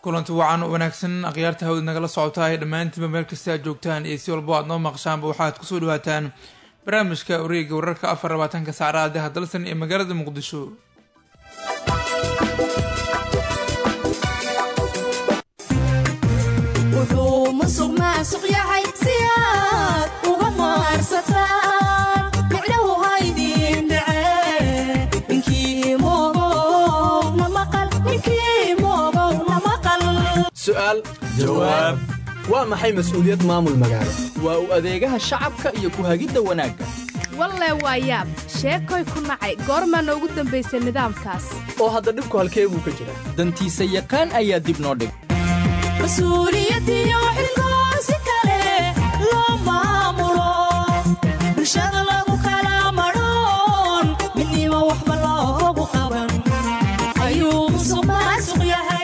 kulanti wacan wanaagsan akhyaarta hawd nagala socotaa ee dhammaantiinba meel kasta aad joogtaan iyo si walbo aad noo maqshaanba waxaad kusoo dhawaataan barnaamijka wareega wararka afar labaatanka saacadaha dalsan ee magaalada muqdisho wuxuu musuq maasuq yahay si aad uga maarsataan micnahu haydiin dhace ninkii moogow na maqal ninkii moogow na maqal su'aal jawaab waa maxay mas'uuliyad maamul magaalo waa u adeegaha shacabka iyo ku-hagidda wanaagga walle waa yaab sheekoy ku nacay goormaa noogu dambaysay nidaamkaas oo hadda dhibku halkee buu ka jiraa dantiisa yaqaan ayaa dib noo dhig mas-uuliyadiyo xilkoo si kale loo maamulo bulshada lagu kala madhoon midnimo waxba loogu qaban ayuu musuq maasuq yahay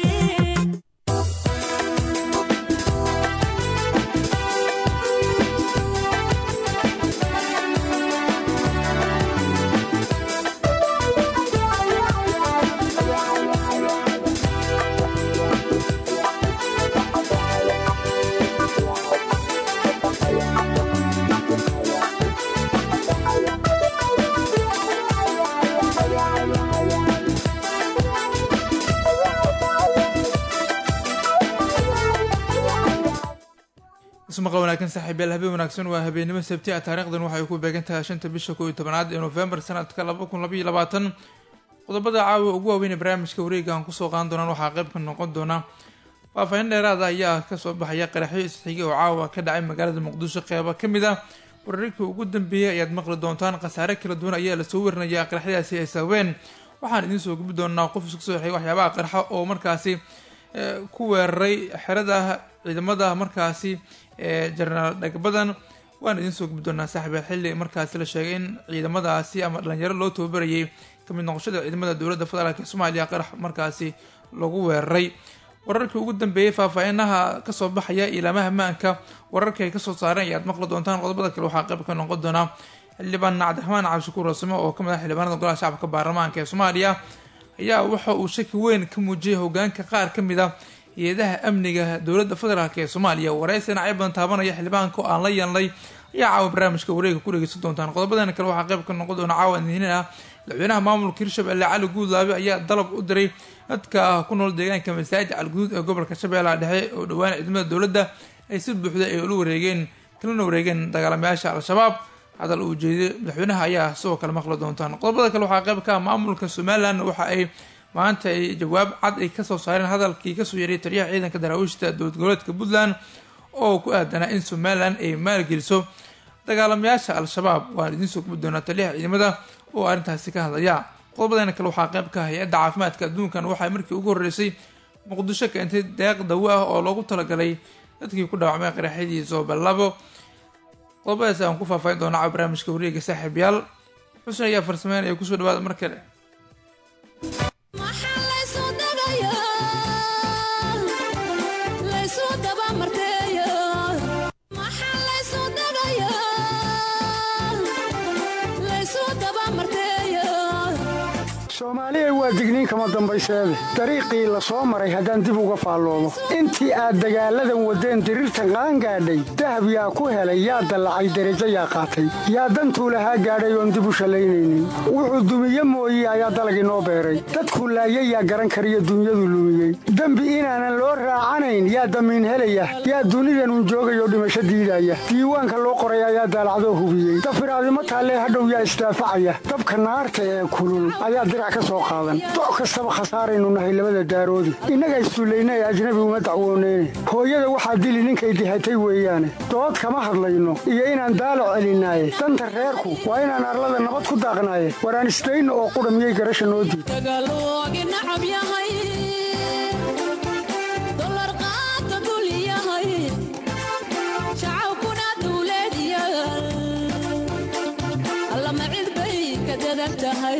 ismaqal wanaagsan saaxiibayaal habeen wanaagsan waa habeenimo sabti ah taariikhdan waxay ku beegan tahay shanta bisha koob iyo tobanaad ee noofembar sanadka laba kun labaiyo labaatan qodobada caawa ugu waaweyn ee barnaamijka wareega aan kusoo qaadan doonaan waxaa qayb ka noqon doona faahfaahin dheeraada ayaa kasoo baxaya qaraxyo isxigay oo caawa ka dhacay magaalada muqdisho qeyba ka mid ah wararkii ugu dambeeyey ayaad maqli doontaan khasaare kala duwan ayaa lasoo warinaya qaraxyadaasi ay sababeen waxaan idiin soo gubi doonaa qof isku soo xigay waxyaabaha qarxa oo markaasi ku weeraray xerada ciidamada markaasi ee jenaraal dhagbadan waan idiin soo gubi doonaa saaxiiba xilli markaasi la sheegay in ciidamadaasi ama dhalinyaro loo tababarayay kamid noqoshada ciidamada dowladda federaalk ee soomaaliya qarax markaasi lagu weeraray wararkii ugu dambeeyey faahfaahinaha kasoo baxaya ilaamaha maanka wararka ay kasoo saareen ayaad maqli doontaan qodobada kale waxaa qayb ka noqon doonaa xildhibaan cabdiraxmaan cabdishakuur rasimo oo kamid ah xildhibaanada golaha shacabka baarlamaanka ee soomaaliya ayaa waxa uu shaki weyn ka muujiyay hogaanka qaar ka mid a hay-adaha amniga dowladda federaalk ee soomaaliya waraysi dhinacyo badan taabanaya xildhibaanka oo aan la yeelnay ayaa caawa barnaamijka wareega ku dhegeysan doontaan qodobadan kale waxaa qayb ka noqon doona caawa idinin ah madaxweynaha maamulka hirshabelle cali guudlaabe ayaa dalab u diray dadka ku nool deegaanka masaajid calguduud ee gobolka shabeellaha dhexe oo dhowaan ciidamada dowladda ay si buuxda ay ula wareegeen kalana wareegeen dagaalamayaasha al-shabaab hadal uu jeeday madaxweynaha ayaa sidoo kale maqli doontaan qodobada kale waxaa qayb ka ah maamulka somalilan waxa ay maanta ay jawaab cad ay kasoo saareen hadalkii kasoo yaray taliyaha ciidanka daraawiishta dowlad goboleedka puntland oo ku aadanaa in somalilan ay maalgeliso dagaalamayaasha al-shabaab waan idiin soo gubi doonaa taliyaha ciidamada oo arrintaasi ka hadlaya qodobadana kale waxaa qayb ka hay-adda caafimaadka adduunkan waxay markii ugu horreysay muqdisho keentay deeq dawo ah oo loogu talagalay dadkii ku dhaawacmay qaraxyadii zooballabo qodobadaas aan ku faahfaahin doona caawa barnaamijka wareega saaxiibayaal xusn ayaa farsameynaya kusoo dhawaada mar kale maxaa laysu dagayaa laysu dabamarteeya maxaa laysu dagayaa laysu dabamarteeya soomaaliya waa digniin kama dambayseede dariiqii la soo maray haddaan dib uga faalloomo intii aad dagaalladan waddeen diriirtan qaangaadhay dahab yaa ku helay yaa dallacay derajo yaa qaatay yaa dantuu lahaa gaadhay oon dib u shallaynaynin wuxuu dumiye mooye ayaa dalag inoo beeray dadkuu laayay yaa garan kariyo dunyadu lumiyey dembi inaanan loo raacanayn yaa damiin helaya yaa dunidanun joogayoo dhimasho diidaya diiwaanka loo qoray ayaa daalacdoo hubiyey dafiraadimo taallee hadhow yaa isdaafacaya dabka naarta ee kulul ayaa dirac ka soo qaadan doc kastaba khasaaraynu nahay labada daaroodi innaga issullayna ee ajnabi uma dacwooneyne hooyada waxaa dili ninkay dihatay weeyaane dood kama hadlayno iyo inaan daalo celinaaye danta reerku waa inaan arlada nabad ku daaqnaaye waraan isdayno oo qudha miyay garasha noo diid dagaaloogi nacab yahay dolar qaata dul yahay shacabkuna dawlad yaal allama cid bay ka dadan tahay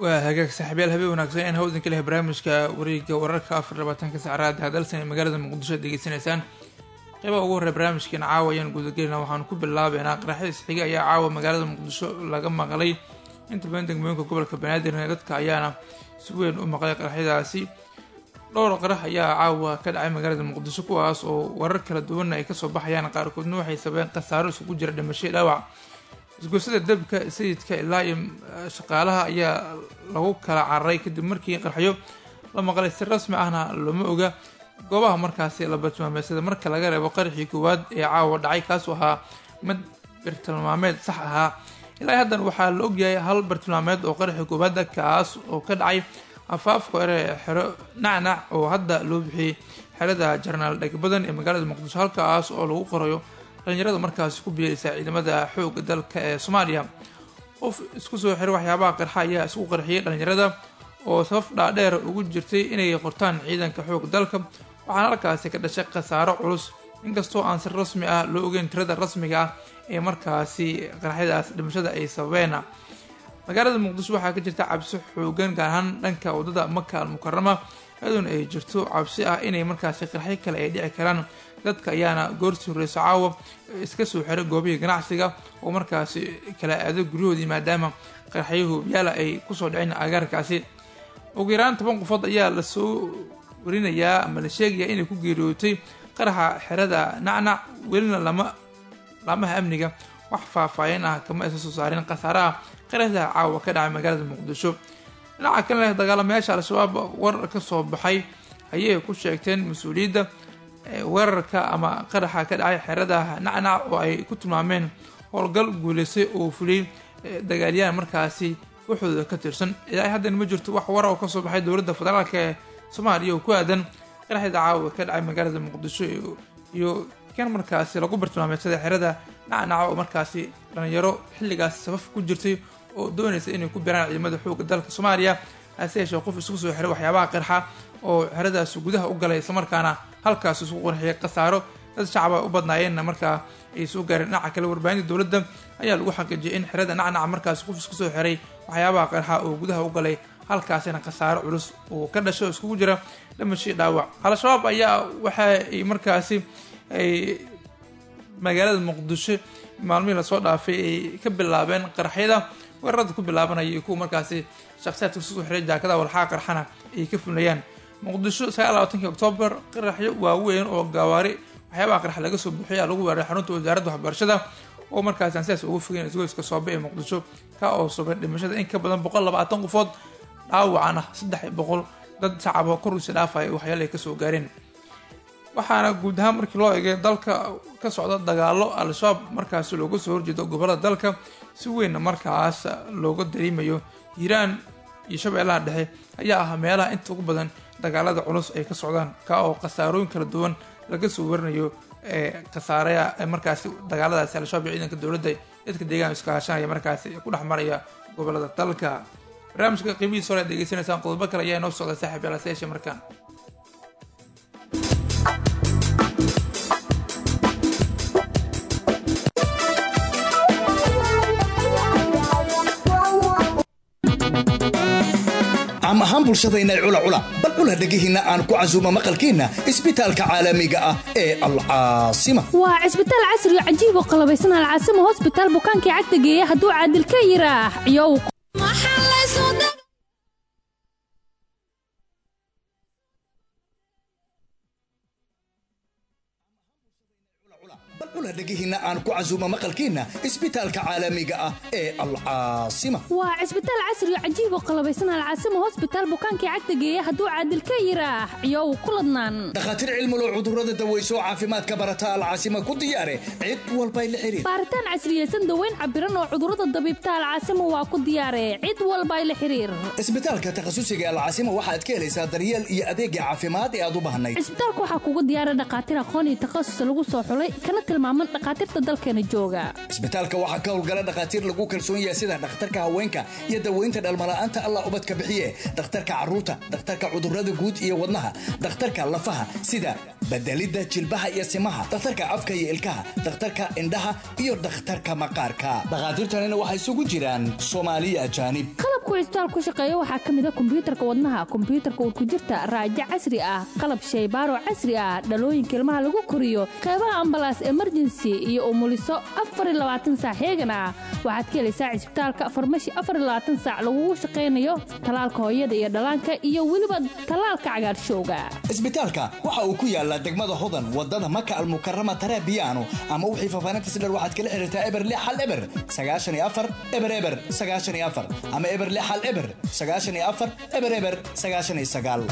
waa hagaag saaxiibyaal habeen wanaagsan in hawdan ka leh barnaamijka wareega wararka afar labaatanka sacraad hadalsan ee magaalada muqdisho ad degeysanaysaan qeybaha ugu horreya barnaamijkeena caawa ayaan gudagelina waxaan ku bilaabeynaa qaraxyada isxiga ayaa caawa magaalada muqdisho laga maqlay inta badan degmooyinka gobolka banaadir dadka ayaana si weyn u maqlay qaraxyadaasi dhowr qarax ayaa caawa ka dhacay magaalada muqdisho kuwaas oo warar kala duwanna ay kasoo baxayaan qaarkoodna waxay sababeen khasaaro isugu jira dhimasho dhaawac isgoysada dabka sayidka ilaa iyo shaqaalaha ayaa lagu kala cararay kadib markii qarxyo la maqlay si rasmi ahna looma oga goobaha markaasi la bartilmaameedsada marka laga reebo qaraxii koowaad ee caawa dhacay kaasoo ahaa mid bartilmaameed sax ahaa ilaa haddan waxaa la ogyahay hal bartilmaameed oo qaraxii koowaada kaas oo ka dhacay afaafka hore xero nacnac oo hadda loo bixiyey xerada jarnaal dhegbadan ee magaalada muqdisho halkaas oo lagu qorayo dhalinyarada markaasi ku biiraysa ciidamada xooga dalka ee soomaaliya qof isku soo xiray waxyaabaha qarxa ayaa isku qarxiyay dhalinyarada oo safaf dhaadheer ugu jirtay inay qortaan ciidanka xooga dalka waxaana halkaasi ka dhashay khasaaro culus inkastoo aan si rasmi ah loo ogeyn tirada rasmiga ah ee markaasi qarxyadaas dhimashada ay sababeen magaalada muqdisho waxaa ka jirta cabsi xoogan gaar ahaan dhanka wadada maka al mukarama iyadoona ay jirto cabsi ah inay markaasi qarxyo kale ay dhici karaan dadka ayaana goorsi horeyso caawa iska soo xiray goobihii ganacsiga oo markaasi kala aado guryahoodii maadaama qarxyahu yaala ay kusoo dhiceen agaarkaasi ugu yaraan toban qofood ayaa lasoo warinayaa ama la sheegayaa inay ku geeriyootay qaraxa xerada nacnac welina lama laamaha amniga wax faahfaahin ah kama aysa soo saarin khasaaraha qaraxda caawa ka dhacay magaalada muqdisho dhinaca kale leh dagaalamayaasha al-shabaab warar ka soo baxay ayay ku sheegteen mas-uuliyadda weerarka ama qaraxa ka dhacay xerada nacnac oo ay ku tilmaameen howlgal guuleysay oo fuliyey dagaalyahan markaasi waxooda ka tirsan ilaa haddan ma jirto wax wara oo kasoo baxay dowladda federaalk ee soomaaliya oo ku aadan qaraxda caawa ka dhacay magaalada muqdisho iyo kan markaasi lagu bartilmaameedsada xerada nacnaca oo markaasi dhalinyaro xilligaas safaf ku jirtay oo doonaysa inay ku biraan ciidamada xooga dalka soomaaliya hase yeeshee qof isku soo xiray waxyaabaha qarxa oo xeradaas gudaha u galay islamarkaana halkaas isku qurxiyay khasaaro dad shacaba u badnaayeenna markaa ay soo gaareen dhinaca kale warbaahinta dowladda ayaa lagu xaqiijiyay in xerada nacnaca markaasi qof isku soo xiray waxyaabaha qarxa oo gudaha u galay halkaasina khasaaro culus oo ka dhashay oo iskugu jira dhimashii dhaawac al-shabaab ayaa waxa ay markaasi ay magaalada muqdisho maalmihii lasoo dhaafay ay ka bilaabeen qaraxyada weerarada ku bilaabanaya iyo kuwa markaasi shakhsiyaadka kusoo xiray jaakadaha walxaa qarxana ay ka fulinayaan muqdisho sagaal labaatanki oktoobar qaraxyo waaweyn oo gaawaari waxyaabaha qarxa laga soo buuxiya lagu weeraray xarunta wasaaradda waxbarashada oo markaasi aan sidaas ugu fogeyn isgoyska soobe ee muqdisho ka oo subay dhimashada in ka badan boqol labaatan qofood dhaawacan ah saddex boqol dad shacaba korkiisa dhaafaya waxyaala ay kasoo gaareen waxaana guud ahaan markii loo eegay dalka ka socda dagaalo al-shabaab markaasi looga soo horjeedo gobolada dalka si weynna markaas looga dareemayo hiiraan iyo shabeellaha dhexe ayaa ah meelaha inta ugu badan dagaalada culus ay ka socdaan ka oo khasaarooyin kala duwan laga soo warinayo ee khasaaraya markaasi dagaaladaasi al-shabaab iyo ciidanka dowladda dadka deegaanka iska hashanaya markaasi ku dhex maraya gobolada dalka barnaamijka qiimihiisa hore ad degeysanaysaan qodobo kale ayaa inoo socda saaxiib yaala seeshe markaan caam ahaan bulshadayna cula cula bal cula dhegihiinna aan ku casuuma maqalkiinna isbitaalka caalamiga ah ee alcaasima waa cisbitaal casri oo cajiib oo qalabaysan alcaasima hosbitaal bukaankii cagta geeya hadduu caadil ka yiraax iyow bal cula dhegihiinna aan ku casuuma maqalkiinna isbitaalka caalamiga ah ee alcaasima waa cisbitaal casri oo cajiib oo qalabaysan alcaasima hosbitaal bukaankii cagta geeya hadduu caadil ka yiraax iyow ku ladnaan dhakhaatiir cilmulo cudurrada daweyso caafimaadka barata alcaasima ku diyaare cid walbay la xiriir baaritaan casriyeysan daweyn cabiran oo cudurrada dabiibta alcaasima waa ku diyaare cid walbay la xiriir isbitaalka takhasusiga alcaasima waxaad ka helaysaa daryeel iyo adeegga caafimaad ee aad u baahnayd cisbitaalka waxaa kugu diyaara dhakhaatiir aqoon iyo takhasus lagu soo xulay kana tilmaamay quman dhakhaatiirta dalkeena jooga isbitaalka waxaa ka howlgala dhakhaatiir lagu kalsoon yahay sida dhakhtarka haweenka iyo daweynta dhalmala'aanta allah ubadka bixiye dhakhtarka carruurta dhakhtarka cudurrada guud iyo wadnaha dhakhtarka lafaha sida bedelidda jilbaha iyo simaha dhakhtarka afka iyo ilkaha dhakhtarka indhaha iyo dhakhtarka maqaarka dhakhaatiirtanina waxay isugu jiraan soomaaliya ajaanib qalabku cisbitaal ku shaqeeya waxaa ka mid a kombiyuutarka wadnaha kombiyuutarka urkujirta raajo casri ah qalab shaybaaro casri ah dhalooyinka ilmaha lagu koriyo qaybaha ambalaas emergency iyo umuliso saac heegan ah waxaad ka helaysaa cisbitaalka farmashi saac lagugu shaqaynayo talaalka hooyada iyo dhallaanka iyo weliba talaalka cagaarshowga isbitaalka waxa uu ku yaalaa degmada hodan wadada maka almukarama tarabiyaano ama wixii faafaanintas dher waxaad kala xiriirtaa eber lix hal eber sagaashan iyo afar eber eber sagaashan iyo afar ama eber lix hal eber sagaashan iyo afar eber eber sagaashan iyo sagaal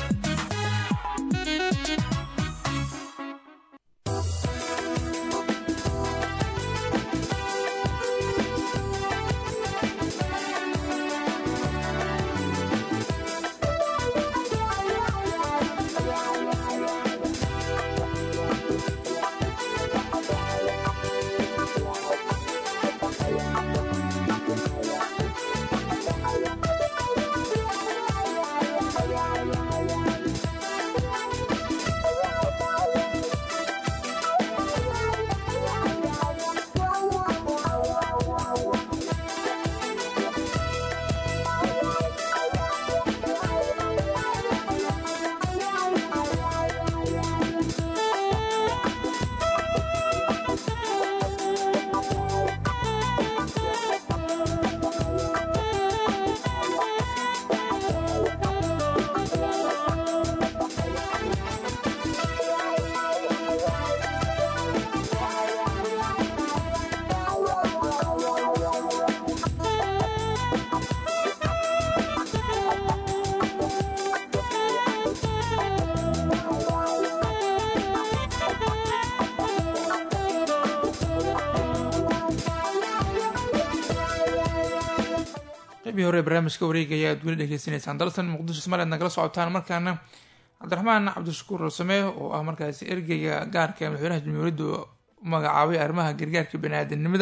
qeybii hore barnaamijka wareegaya aad weli dhegeysanaysaan dalsan muqdisho somaliad nagala socotaan markaana cabdiraxmaan cabdishakuur rasame oo ah markaasi ergeyga gaarka ee madaxweynaha jamhuuriyadda u magacaabay arrimaha gargaarka bani-aadanimada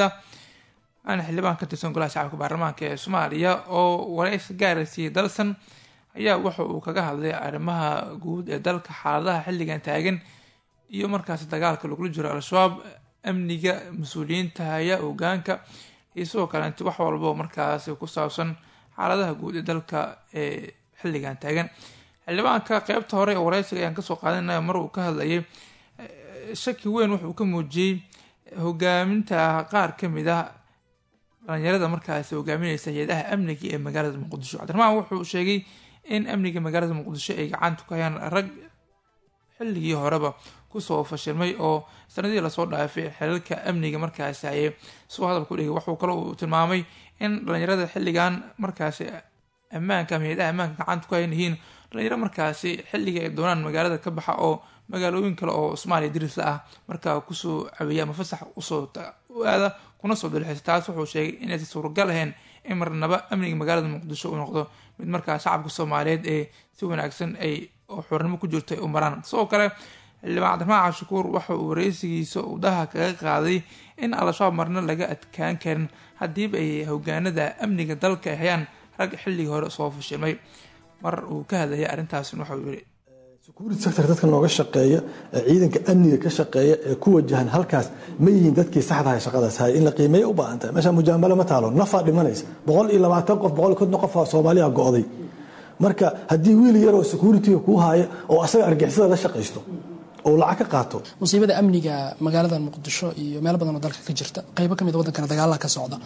waana xildhibaan ka tirsan golaha shacabka baarlamaanka ee soomaaliya oo wareysi gaaraysiiyey dalsan ayaa waxa uu kaga hadlay arrimaha guud ee dalka xaaladaha xilligan taagan iyo markaasi dagaalka lagula jiro al-shabaab amniga mas-uuliyiinta haya hogaanka iyo sidoo kaleet wax walbo markaasi ku saabsan xaaladaha guud ee dalka ee xilligan taagan xildhibaanka qeybta hore ee wareysiga ayaan kasoo qaadanaya mar uu ka hadlayay shaki weyn wuxuu ka muujiyey hogaaminta qaar kamid ah dhalinyarada markaasi hogaamineysa hay-adaha amniga ee magaalada muqdisho cabdiraxmaan wuxuu sheegay in amniga magaalada muqdisho ay gacanta ku hayaan rag xilligii horeba kusoo fashilmay oo sanadihii lasoo dhaafay xilalka amniga markaasi hayay soo hadalku dhigay wuxuu kale uu tilmaamay in dhalinyarada xilligan markaasi ammaanka ama hay-adaha ammaanka gacanta ku hayan yihiin dhalinyaro markaasi xilliga ay doonaan magaalada ka baxa oo magaalooyin kale oo soomaaliya dirisla ah markaa kusoo caweeya ama fasax usoo u aada kuna soo dalxiisa taas wuxuu sheegay inaysan suuragal ahayn in marnaba amniga magaalada muqdisho uu noqdo mid markaa shacabka soomaaliyeed ee si wanaagsan ay oo xornimo ku jirto ay u maraan sidoo kale xildhibaan cabdiraxmaan cashakuur waxa uu wareysigiisa udaha kaga qaaday in al-shabaab marna laga adkaan karin haddiiba ay hogaanada amniga dalka ay hayaan rag xilligii hore soo fashilmay mar uu ka hadlayay arrintaasna waxauu yiri security sector dadka nooga shaqeeya ee ciidanka amniga ka shaqeeya ee ku wajahan halkaas ma yihiin dadkii saxdaha shaqadaas hay in la qiimeeya u baahan tahay meesha mujaamalo ma taalo nafaa dhimanaysa boqol iyo labaatan qof boqol iyo konton qof oo soomaaliya go'day marka haddii wiil yaroo security-ga kuu haaya oo asaga argixisada la shaqaysto oo lacag ka qaato musiibada amniga magaalada muqdisho iyo meelo badan oo dalka ka jirta qaybo kamid wadankana dagaala ka socda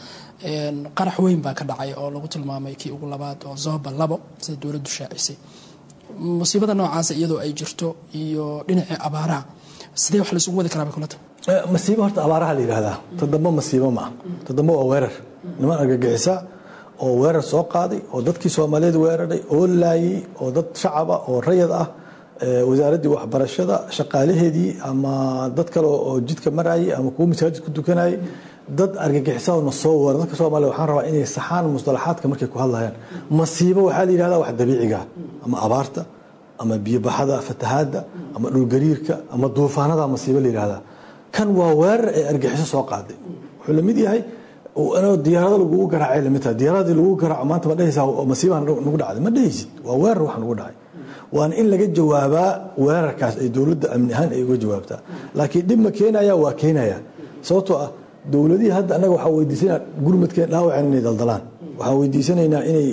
qarax weyn baa ka dhacay oo lagu tilmaamay kii ugu labaad oo zoba labo sida dowladdu shaacisay musiibada noocaasa iyadoo ay jirto iyo dhinacii abaaraha sidee wax laysugu wadi karaa bay kula tahay masiibo horta abaaraha la yidhahdaa toddoba masiibo ma ah toddoba waa weerar niman argagixisa oo weerar soo qaaday oo dadkii soomaaliyeed weeraray oo laayay oo dad shacaba oo rayad ah wasaaraddii waxbarashada shaqaalaheedii ama dad kale oo jidka marayay ama kuwo masaajid ku dukanayay dad argagixisa na soo weera dadka soomaaliya waxaan rabaa inay saxaan musطalaxaadka markay ku hadlayaan masiibo waxaa la yidhahdaa wax dabiiciga ama abaarta ama biyobaxada fatahaadda ama dhulgariirka ama duufaanada masiibo la yidhahdaa kan waa weerar ee argaxiso soo qaaday wuxuu lamid yahay inoo diyaarado lagugu garaacay lamid tahay diyaaradii lagugu garaaco maanta ma dhehaysaa masiibaa nagu dhacday ma dhehaysid waa weerar wax nagu dhacay waana in laga jawaabaa weerarkaas ay dowladda amni ahaan ay uga jawaabtaa laakiin dhib ma keenaya waa keenaya sababtoo ah dowladihii hadda annaga waxaa weydiisanaa gurmadkeen dhaawaceen inay daldalaan waxaan weydiisanaynaa inay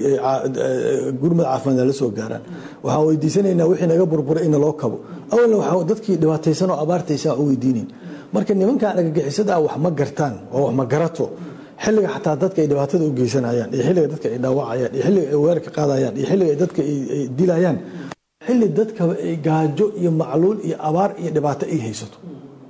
gurmad caafimaad la soo gaaraan waxaan weydiisanaynaa wixii naga burburay in loo kabo awalna waxaa dadkii dhibaataysan oo abaartaysan u weydiinayn marka nimankan argagixisada wax ma gartaan oo wax ma garato xilliga xataa dadka ay dhibaatada u geysanayaan iyo xilliga dadka ay dhaawacayaan iyo xilliga ay weerarka qaadayaan iyo xilliga ay dadka ay dilayaan xilli dadkaba ay gaajo iyo macluul iyo abaar iyo dhibaato ay haysato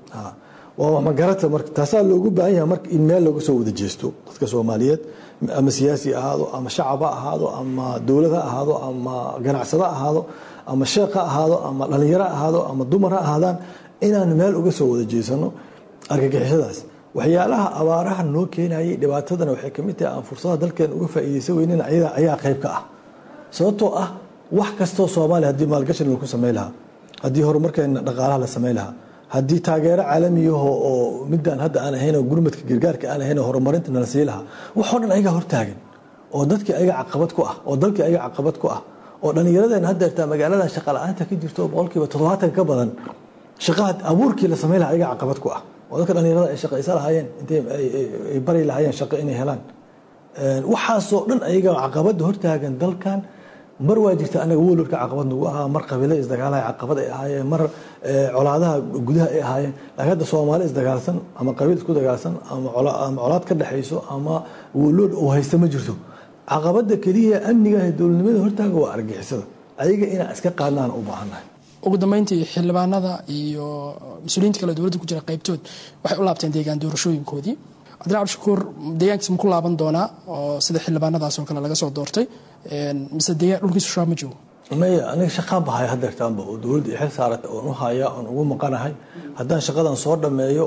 waa wax magarata marka taasaa loogu baahan yahay marka in meel looga soo wada jeesto dadka soomaaliyeed ama siyaasi ahaado ama shacab ha ahaado ama dowlad ha ahaado ama ganacsado ha ahaado ama sheekh ha ahaado ama dhallinyaro ha ahaado ama dumar ha ahaadaan inaan meel uga soo wada jeesano argagixisadaas waxyaalaha abaaraha noo keenayay dhibaatadana waxay kamid tahay aan fursadaha dalkeen uga faa'iidaysan weynin ayada ayaa qayb ka ah sababtoo ah wax kastoo soomaaliya haddii maalgashan lagu samayn lahaa haddii horumarkeena dhaqaalaha la samayn lahaa haddii taageero caalamiyaho oo midaan hadda aan ahayn oo gurmadka gargaarka aan ahayn oo horumarinta nala sii lahaa waxoo dhan ayagaa hortaagan oo dadkii ayaga caqabad ku ah oo dalkii ayaga caqabad ku ah oo dhallinyaradeen hadda irtaa magaaladan shaqa la-aanta ka jirto oo boqolkiiba toddobaatan ka badan shaqaha abuurkii la samayn lahaa ayaga caqabad ku ah oo dadka dhallinyarada ay shaqaysa lahaayeen intay ay bari lahaayeen shaqo inay helaan waxaasoo dhan ayaga caqabada hortaagan dalkan mar waa jirta anaga wolwarka caqabad nagu ahaa mar qabiilo isdagaalaha caqabad ay ahaayeen mar colaadaha gudaha ay ahaayeen laakiin hadda soomaali isdagaalsan ama qabiil isku dagaalsan ama colaad ka dhexayso ama wolood oo haysta ma jirto caqabada keliya amniga ee dowladnimada hortaaga waa argixisada ayaga inaan iska qaadnaan u baahannahay ugu dambeyntii xildhibaanada iyo mas-uuliyiinta kale dowladda ku jira qaybtood waxay u laabteen deegaan doorashooyinkoodii cabdilla cabdishakuur deegaankiisa ma ku laaban doonaa oo sida xildhibaanadaas oo kale laga soo doortay mise deegaan dhulkiisu shaab ma joogo maya aniga shaqaan bahaya hadeertaanba oo dowladda xil saarata oon u haya oon ugu maqanahay haddaan shaqadan soo dhammeeyo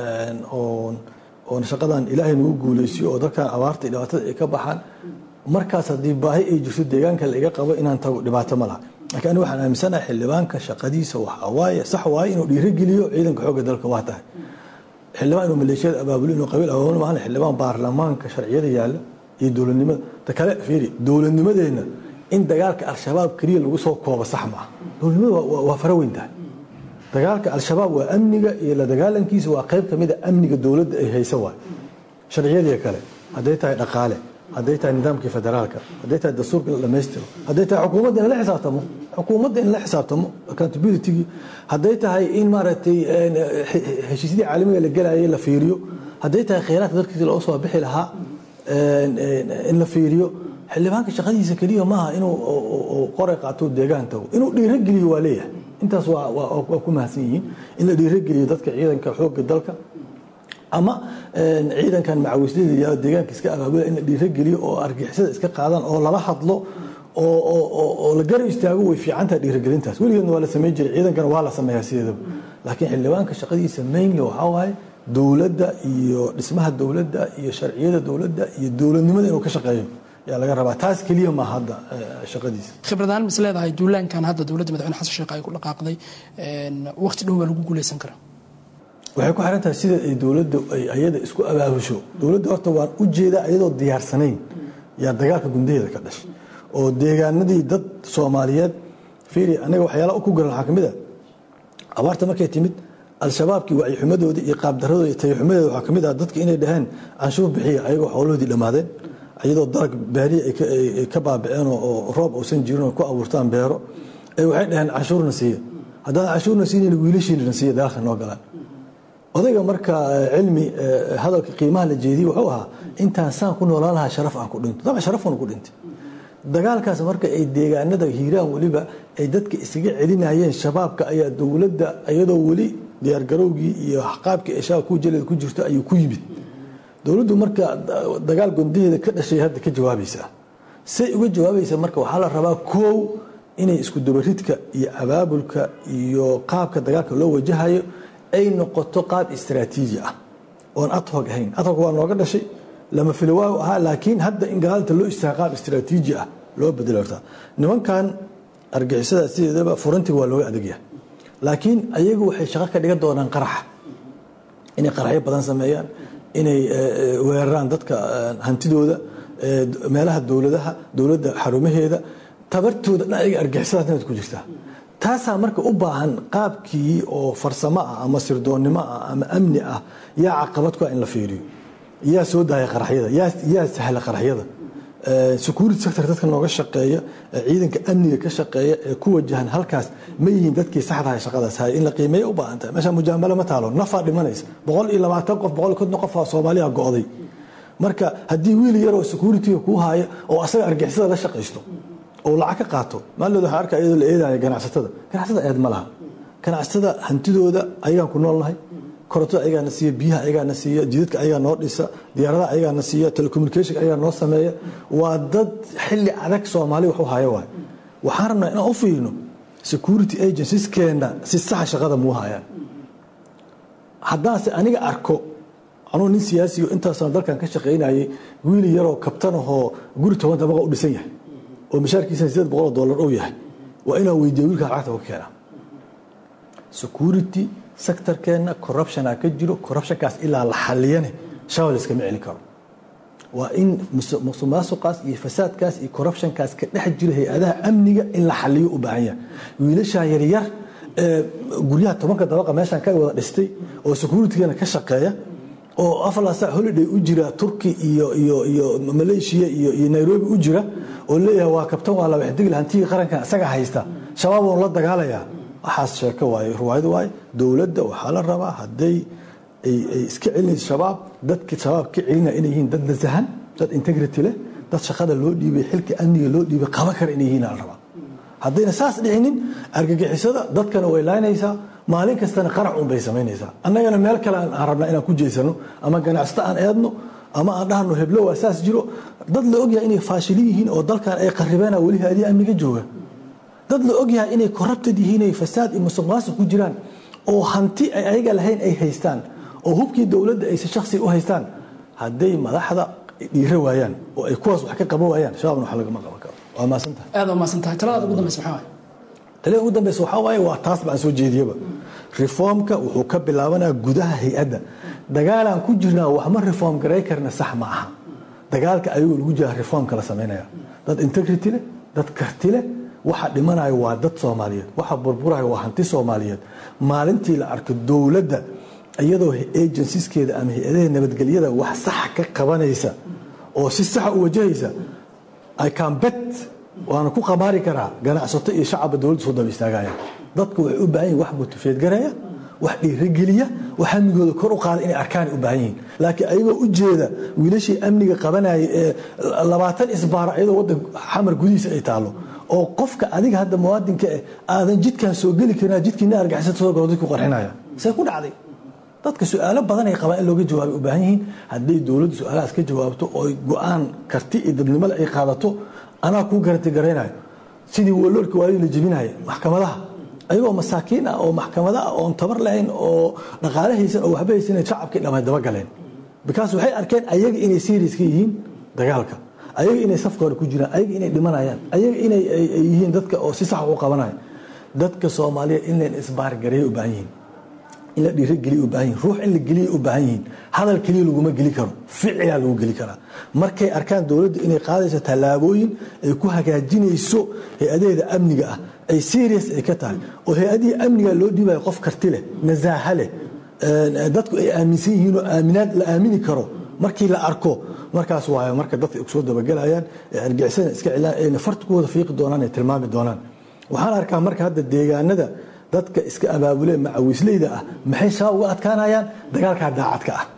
oon oon shaqadan ilaahay nagu guuleysiyo oo dadkan abaarta iyo dhibaatada ay ka baxaan markaas haddii baahi ay jirto deegaanka laiga qabo inaan tago dhibaato ma laha laakiin aniga waxaan aaminsanahay xildhibaanka shaqadiisa waxaa waaye sax waaye inuu dhiirigeliyo ciidanka xoogga dalka waa tahay xildhibaan inuu maleeshiyada abaabulo inuu qabiil abaabulo maahan xildhibaan baarlamaanka sharciyada yaalla iyo dowladnimada ta kale fiiri dowladnimadeenna in dagaalka al-shabaab keliya lagu soo koobo sax maaha dowladnimada waa fara weyn tahay dagaalka al-shabaab waa amniga iyo la dagaalankiisa waa qayb kamid a amniga dowladda ay haysa waay sharciyadii kale hadday tahay dhaqaale hadday tahay nidaamkii federaalka hadday tahay dastuurka la dhammaystiro hadday tahay xukuumadda in la xisaabtamo xukuumadda in la xisaabtamo accountability hadday tahay in maaragtay heshiisyadii caalamiga la gelayay la fiiriyo hadday tahay kheyraadka dalkiisa loo soo bixi lahaa in la fiiriyo xildhibaanka shaqadiisa keliya maaha inuu qoray qaato deegaan tago inuu dhiirogeliyo waa leeyahay intaas waa ku mahadsan yihiin in la dhiirogeliyo dadka ciidanka xoogga dalka ama ciidankan macawislada deegaanka iska abaabula in la dhiirogeliyo oo argixisada iska qaadaan oo lala hadlo oo la garab istaago way fiicantaha dhiirigelintaas weligeedna waa la samayn jiray ciidankana waa la sameeyaa sideedaba laakiin xildhibaanka shaqadiisa mainly waxaa waaye dowladda iyo dhismaha dowladda iyo sharciyada dowladda iyo dowladnimada inuu ka shaqeeyo yaa laga rabaa taas keliya ma hadda shaqadiisa khibradaan mis leedahay duulaankan hadda dowladda madaxweyne xasan sheekh ay ku dhaqaaqday waqti dhow baa lagu guuleysan karaa waxay ku xiran tahay sida ay dowladda ay ayada isku abaabusho dowladda horta waan u jeedaa iyadoo diyaarsanayn yaa dagaalka gundaheeda ka dhashay oo deegaanadii dad soomaaliyeed fiiri anaga waxyaala ku garan waxaa kamid a abaarta markay timid al-shabaabkii wacyi-xumadooda iyo qaabdaradooda iyo tayaxumadeeda waxaa kamid ah dadka inay dhaheen canshuur bixiya ayagoo xoolahoodii dhammaadeen iyadoo dalag beerihi ay ka baabaceen oo roob uusan jirin oo ku abuurtaan beero waxay dhaheen canshuurna siiya haddaan canshuurna siinayn wiilashiina siiya dagaalka noo galaan odayga marka cilmi hadalka qiimaha la jeediyey wuxuu ahaa intaan saan ku noolaan lahaa sharaf aan ku dhinto dabcan sharafuna ku dhintay dagaalkaas marka ay deegaanada hiiraan weliba ay dadka isaga celinayeen shabaabka ayaa dowladda iyadoo weli diyaargarowgii iyo qaabkii ay shabaab ku jaleed ku jirto ayuu ku yimid dowladdu marka dagaal gondaheeda ka dhashay hadda ka jawaabaysaa say uga jawaabaysaa marka waxaa la rabaa koow inay isku dabaridka iyo abaabulka iyo qaabka dagaalka loo wajahayo ay noqoto qaab istaraatiiji ah oon adhog ahayn adhog waa nooga dhashay lama filawaaw ahaa laakiin hadda in gaalanta loo istaaga qaab istaraatiiji ah loo bedelo horta nimankan argixisada sideedaba furantiga waa looga adagyahay laakiin ayagu waxay shaqo ka dhigan doonaan qaraxa inay qaraxyo badan sameeyaan inay weeraraan dadka hantidooda meelaha dowladaha dowladda xarumaheeda tabartooda dhan ayaga argixisadaas inaad ku jirtaa taasaa marka u baahan qaabkii oo farsamo ah ama sirdoonnimo ah ama amni ah yaa caqabad ku ah in la fiiriyo yaa soo daaya qaraxyada yaa sahla qaraxyada security sector dadka nooga shaqeeya ciidanka amniga ka shaqeeya ee ku wajahan halkaas ma yihiin dadkii saxdaha shaqadaas haya in la qiimeeya u baahan tahay meesha mujaamalo ma taalo nafaa dhimanaysa boqol iyo labaatan qof boqol iyo konton qof aa soomaaliya go'day marka haddii wiil yaroo securityga kuu haya oo asaga argixisada la shaqaysto oo lacag ka qaato maalinood waxaa arkaa iyadoo la eedaya ganacsatada ganacsatada eed ma laha ganacsatada hantidooda ayagaan ku noolnahay korontada ayagaana siiya biyaha ayagaana siiya jidadka ayagaa noo dhisa diyaaradaha ayagaana siiya telecommunication ayagaa noo sameeya waa dad xilli adag soomaali wax u haya waay waxaan rabnaa inaan u fiirino security agencieskeenna si saxa shaqada muu hayaan haddaanse aniga arko anuu nin siyaasiyo intaasaan dalkan ka shaqaynayay wiili yaroo kabtanahoo guri toban dabaqa u dhisan yahay oo mashaarkiisana sideed boqol oo dollar uu yahay waa inaan weydiiya wiilkaa lacagta ka keenaa security sectorkeenna corruptiona ka jiro corruptionkaas ilaa la xaliyane shabaab la iskama celin karo waa in musuqmaasuqaas iyo fasaadkaas iyo corruptionkaas ka dhex jiro hay-adaha amniga in la xaliyo u baahan yahay wiilashaan yaryar ee guryaha tobanka dabaqa meeshaan ka wada dhistay oo securitygeena ka shaqeeya oo afalasa holiday u jira turki iyo iyo iyo malaysia iyo iyo nairobi u jira oo leeyahay waa kabtan waa la waxdigil hantigii qarankan isaga haysta shabaab oon la dagaalayaa waxaas sheeko waaye ruwaayad waaye dowladda waxaa la rabaa hadday ay iska celinayso shabaab dadka shabaab ka celinaya inay yihiin dad nasahan dad integrity leh dad shaqada loo dhiibay xilka amniga loo dhiibay qaban kara inay yihiin la rabaa haddayna saas dhicinin argagixisada dadkana way laynaysaa maalin kastana qarac un bay samaynaysaa annagana meel kale aan rabnaa inaan ku jeysano ama ganacsato aan eedno ama aan dhahno heblo waa saas jiro dad la ogyahay inay faashilin yihiin oo dalkan ay qaribeena weli haadii amniga jooga dad la ogyahay inay corrupted yihiin ay fasaad iyo musuq maasuq ku jiraan oo hanti ay ayaga lahayn ay haystaan oo hubkii dowladda ayse shakhsiga u haystaan hadday madaxda dhiiro waayaan oo ay kuwaas wax ka qaban waayaan shabaabna wax lagama qaban karo waa maasantahay aad waa maasantahay taladaada ugu dambaysa maxaa waaye talada ugu dambaysa waxaa waaye waa taas baan soo jeediyaba reformka wuxuu ka bilaabanaya gudaha hay-adda dagaalaan ku jirnaa wax ma reform garay karna sax ma aha dagaalka ayagoo lagu jira reformka la samaynaya dad integrity leh dad karti leh waxa dhimanayo waa dad soomaaliyeed waxa burburayo waa hanti soomaaliyeed maalintii la arko dowladda iyadoo agencieskeeda ama hay-adaha nabadgelyada wax saxa ka qabanaysa oo si saxa u wajahaysa i can bet waana ku qamaari karaa ganacsato iyo shacabba dowladda soo daba istaagayaan dadku waxay u baahan yihin wax motifeed garaya wax dhiirigeliya wax amnigooda kor u qaada inay arkaan u baahan yihiin laakiin ayagoo u jeeda wiilashii amniga qabanayay ee labaatan isbaara iyadoo waddan xamar gudihiisa ay taallo oo qofka adiga hadda muwaadinka eh aadan jidkan soo geli karin jidkiina argixisada soo galo dadku qarxinaya see ku dhacday dadka su-aalo badan ay qabaan in looga jawaabay u baahan yihiin hadday dowladdu su-aalahaas ka jawaabto oo go-aan karti iyo dadnimole ay qaadato anaa kuu garanti garaynayo sidii waloolka waali la jebinaya maxkamadaha ayagoo masaakiin ah oo maxkamada ah oon tabar lahayn oo dhaqaale haysan oo waxba haysan shacabkii dhamay dabagaleen bikaas waxay arkeen ayaga inay serious ka yihiin dagaalka ayaga inay safka hore ku jiraan ayaga inay dhimanayaan ayaga inay yihiin dadka oo si sax u qabanaya dadka soomaaliya in leen isbaargareeya u baahan yihiin in la dhiirogeliya u baahan yihin ruux in la geliya u baahan yihiin hadal keliya laguma geli karo ficilaa lagu geli karaa markay arkaan dowladda inay qaadayso tallaabooyin ay ku hagaajinayso hay-adaheeda amniga ah ay serious ay ka tahay oo hay-adihii amniga loo dhiibayo qof karti leh nasaaha leh dadku ay aaminsan yihiin oo aaminaad la aamini karo markii la arko markaas waayo marka dadka soo dabagelayaan ee argixisada iska cilaan ayna farta ku wada fiiqi doonaan ay tilmaami doonaan waxaan arkaa marka hadda deegaanada dadka iska abaabulee macawisleyda ah maxay shabaab uga adkaanayaan dagaalkaa daacadka ah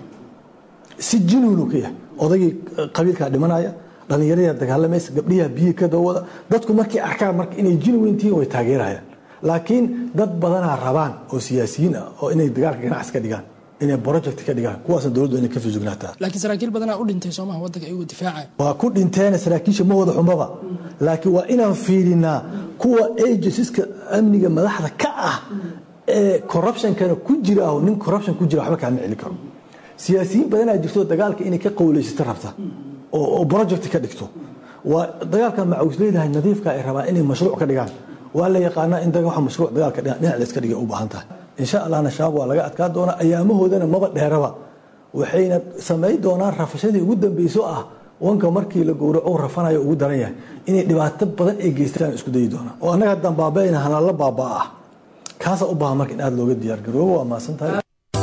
si jinuunu ka yahay odaygii qabiilkaa dhimanaya dhallinyaradaa dagaalamaysa gabdhiyaa biyi ka dawada dadku markay arkaan marka inay jinuweyntihiin way taageerayaan laakiin dad badanaa rabaan oo siyaasiyiin ah oo inay dagaalka ganacsi ka dhigaan inay project ka dhigaan kuwaasna dowladdu inay ka fijugnaataa laakiin saraakiil badanaa u dhintay soomaha waddanka iyagoo difaacaya waa ku dhinteena saraakiisha ma wada xumaba laakiin waa inaan fiirinaa kuwa agencies-ka amniga madaxda ka ah ee corruptionkana ku jira ah nin corruption ku jira waxba kaama celi karo siyaasiyiin badanaa jirto dagaalka inay ka qowleysato rabta oo project ka dhigto waa dagaalka macawisleydahay nadiifka ay rabaan inay mashruuc ka dhigaan waa la yaqaanaa in waxa mashruuc dagaalka dhinac la iska dhigay u baahan tahay insha allahna shabaab waa laga adkaa doonaa ayaamahoodana maba dheeraba waxayna samayn doonaan rafashadii ugu dambeyso ah wanka markii la gowraco rafanayo ugu daran yahay inay dhibaato badan ay geystaan isku dayi doonaan oo annaga haddaan baabaayna halalla baabaa ah kaasaa u baahan marka in aada looga diyaar garoobo waa mahadsan tahay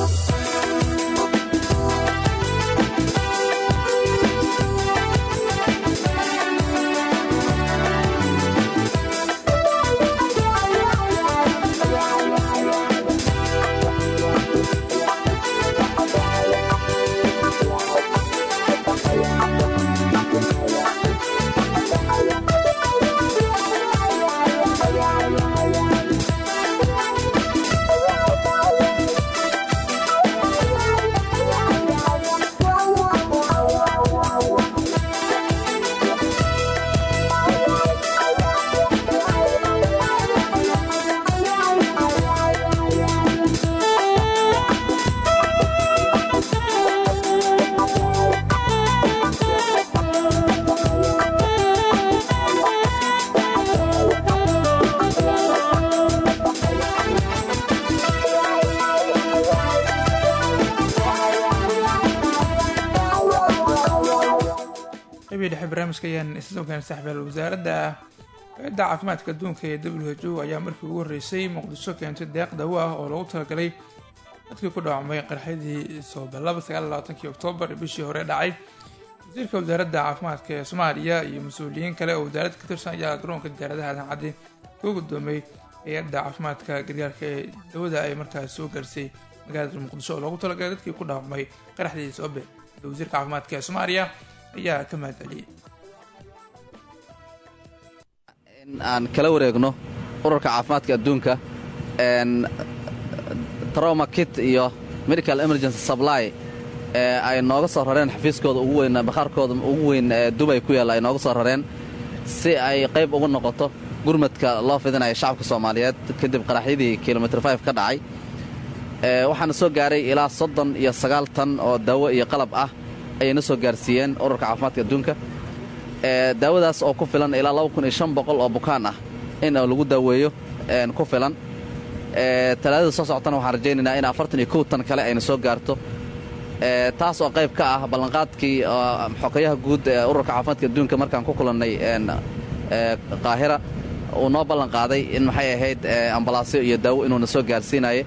qaybihii dhexe barnaamijka ayaan isla ogaanay saxbeel wasaaradda hay-adda caafimaadka adduunka ee w h o ayaa markii ugu horreysay muqdisho keentay deeq dawo ah oo loogu talagalay dadkii ku dhaawacmay qarxadii sooballaba sagaal labaatankii oktoobar bishii hore dhacay wasiirka wasaaradda caafimaadka ee soomaaliya iyo mas-uuliyiin kale oo wasaaradda ka tirsan ayaa garoonka diyaaradaha aadan cadde kuu guddoomay hay-adda caafimaadka gargaarka ee dawada ay markaas soo gaarsay magaalada muqdisho oo loogu talagalay dadkii ku dhaawacmay qaraxdii soobe wasiirka caafimaadka ee soomaaliya ayaa ka mahad celiyey in aan kala wareegno ururka caafimaadka adduunka trauma kit iyo medical emergency supply ee ay nooga soo rareen xafiiskooda ugu weyn bakhaarkooda ugu weyn ee dubay ku yaalla ay nooga soo rareen si ay qayb ugu noqoto gurmadka loo fidinaya shacabka soomaaliyeed kadib qaraxyadii kilomitr f ka dhacay waxaana soo gaaray ilaa soddon iyo sagaal tan oo daawo iyo qalab ah ayayna soo gaarsiiyeen ururka caafimaadka adduunka daawadaas oo ku filan ilaa oo bukaan ah in lagu daaweeyo ku filan talaadada soo socotana waxaan rajaynaynaa in afartan iyo kow tan kale ayna soo gaarto taas oo qayb ka ah ballanqaadkii xokayaha guud ee ururka caafimaadka adduunka markaan ku kulannay qaahira uu noo ballanqaaday in maxay ahayd ambalaasyo iyo daawo inuuna soo gaarsiinaye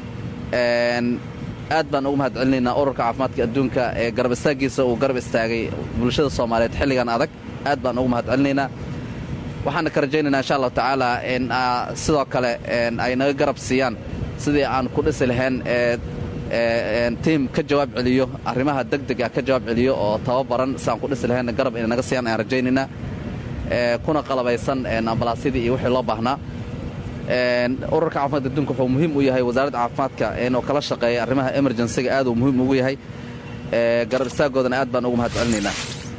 aad baan ugu mahad celinaynaa ururka caafimaadka adduunka ee garab istaaggiisa uu garab istaagay bulshada soomaaliyeed xilligan adag aad baan ugu mahad celinaynaa waxaana ka rajaynaynaa insha allahu tacaala in sidoo kale ay naga garab siiyaan sidii aan ku dhisi lahayn tiim ka jawaab celiyo arrimaha degdega ka jawaab celiyo oo tababaran si aan ku dhisi lahayn garab inay naga siiyaan ayaan rajaynaynaa kuna qalabaysan ambalaasyadii iyo wixii loo baahnaa ururka caafimaadka adduunka wuxuu muhiim u yahay wasaaradda caafimaadka inuu kala shaqeeya arrimaha emerjensiga aad uu muhiim ugu yahay garab istaaggoodana aad baan ugu mahad celinaynaa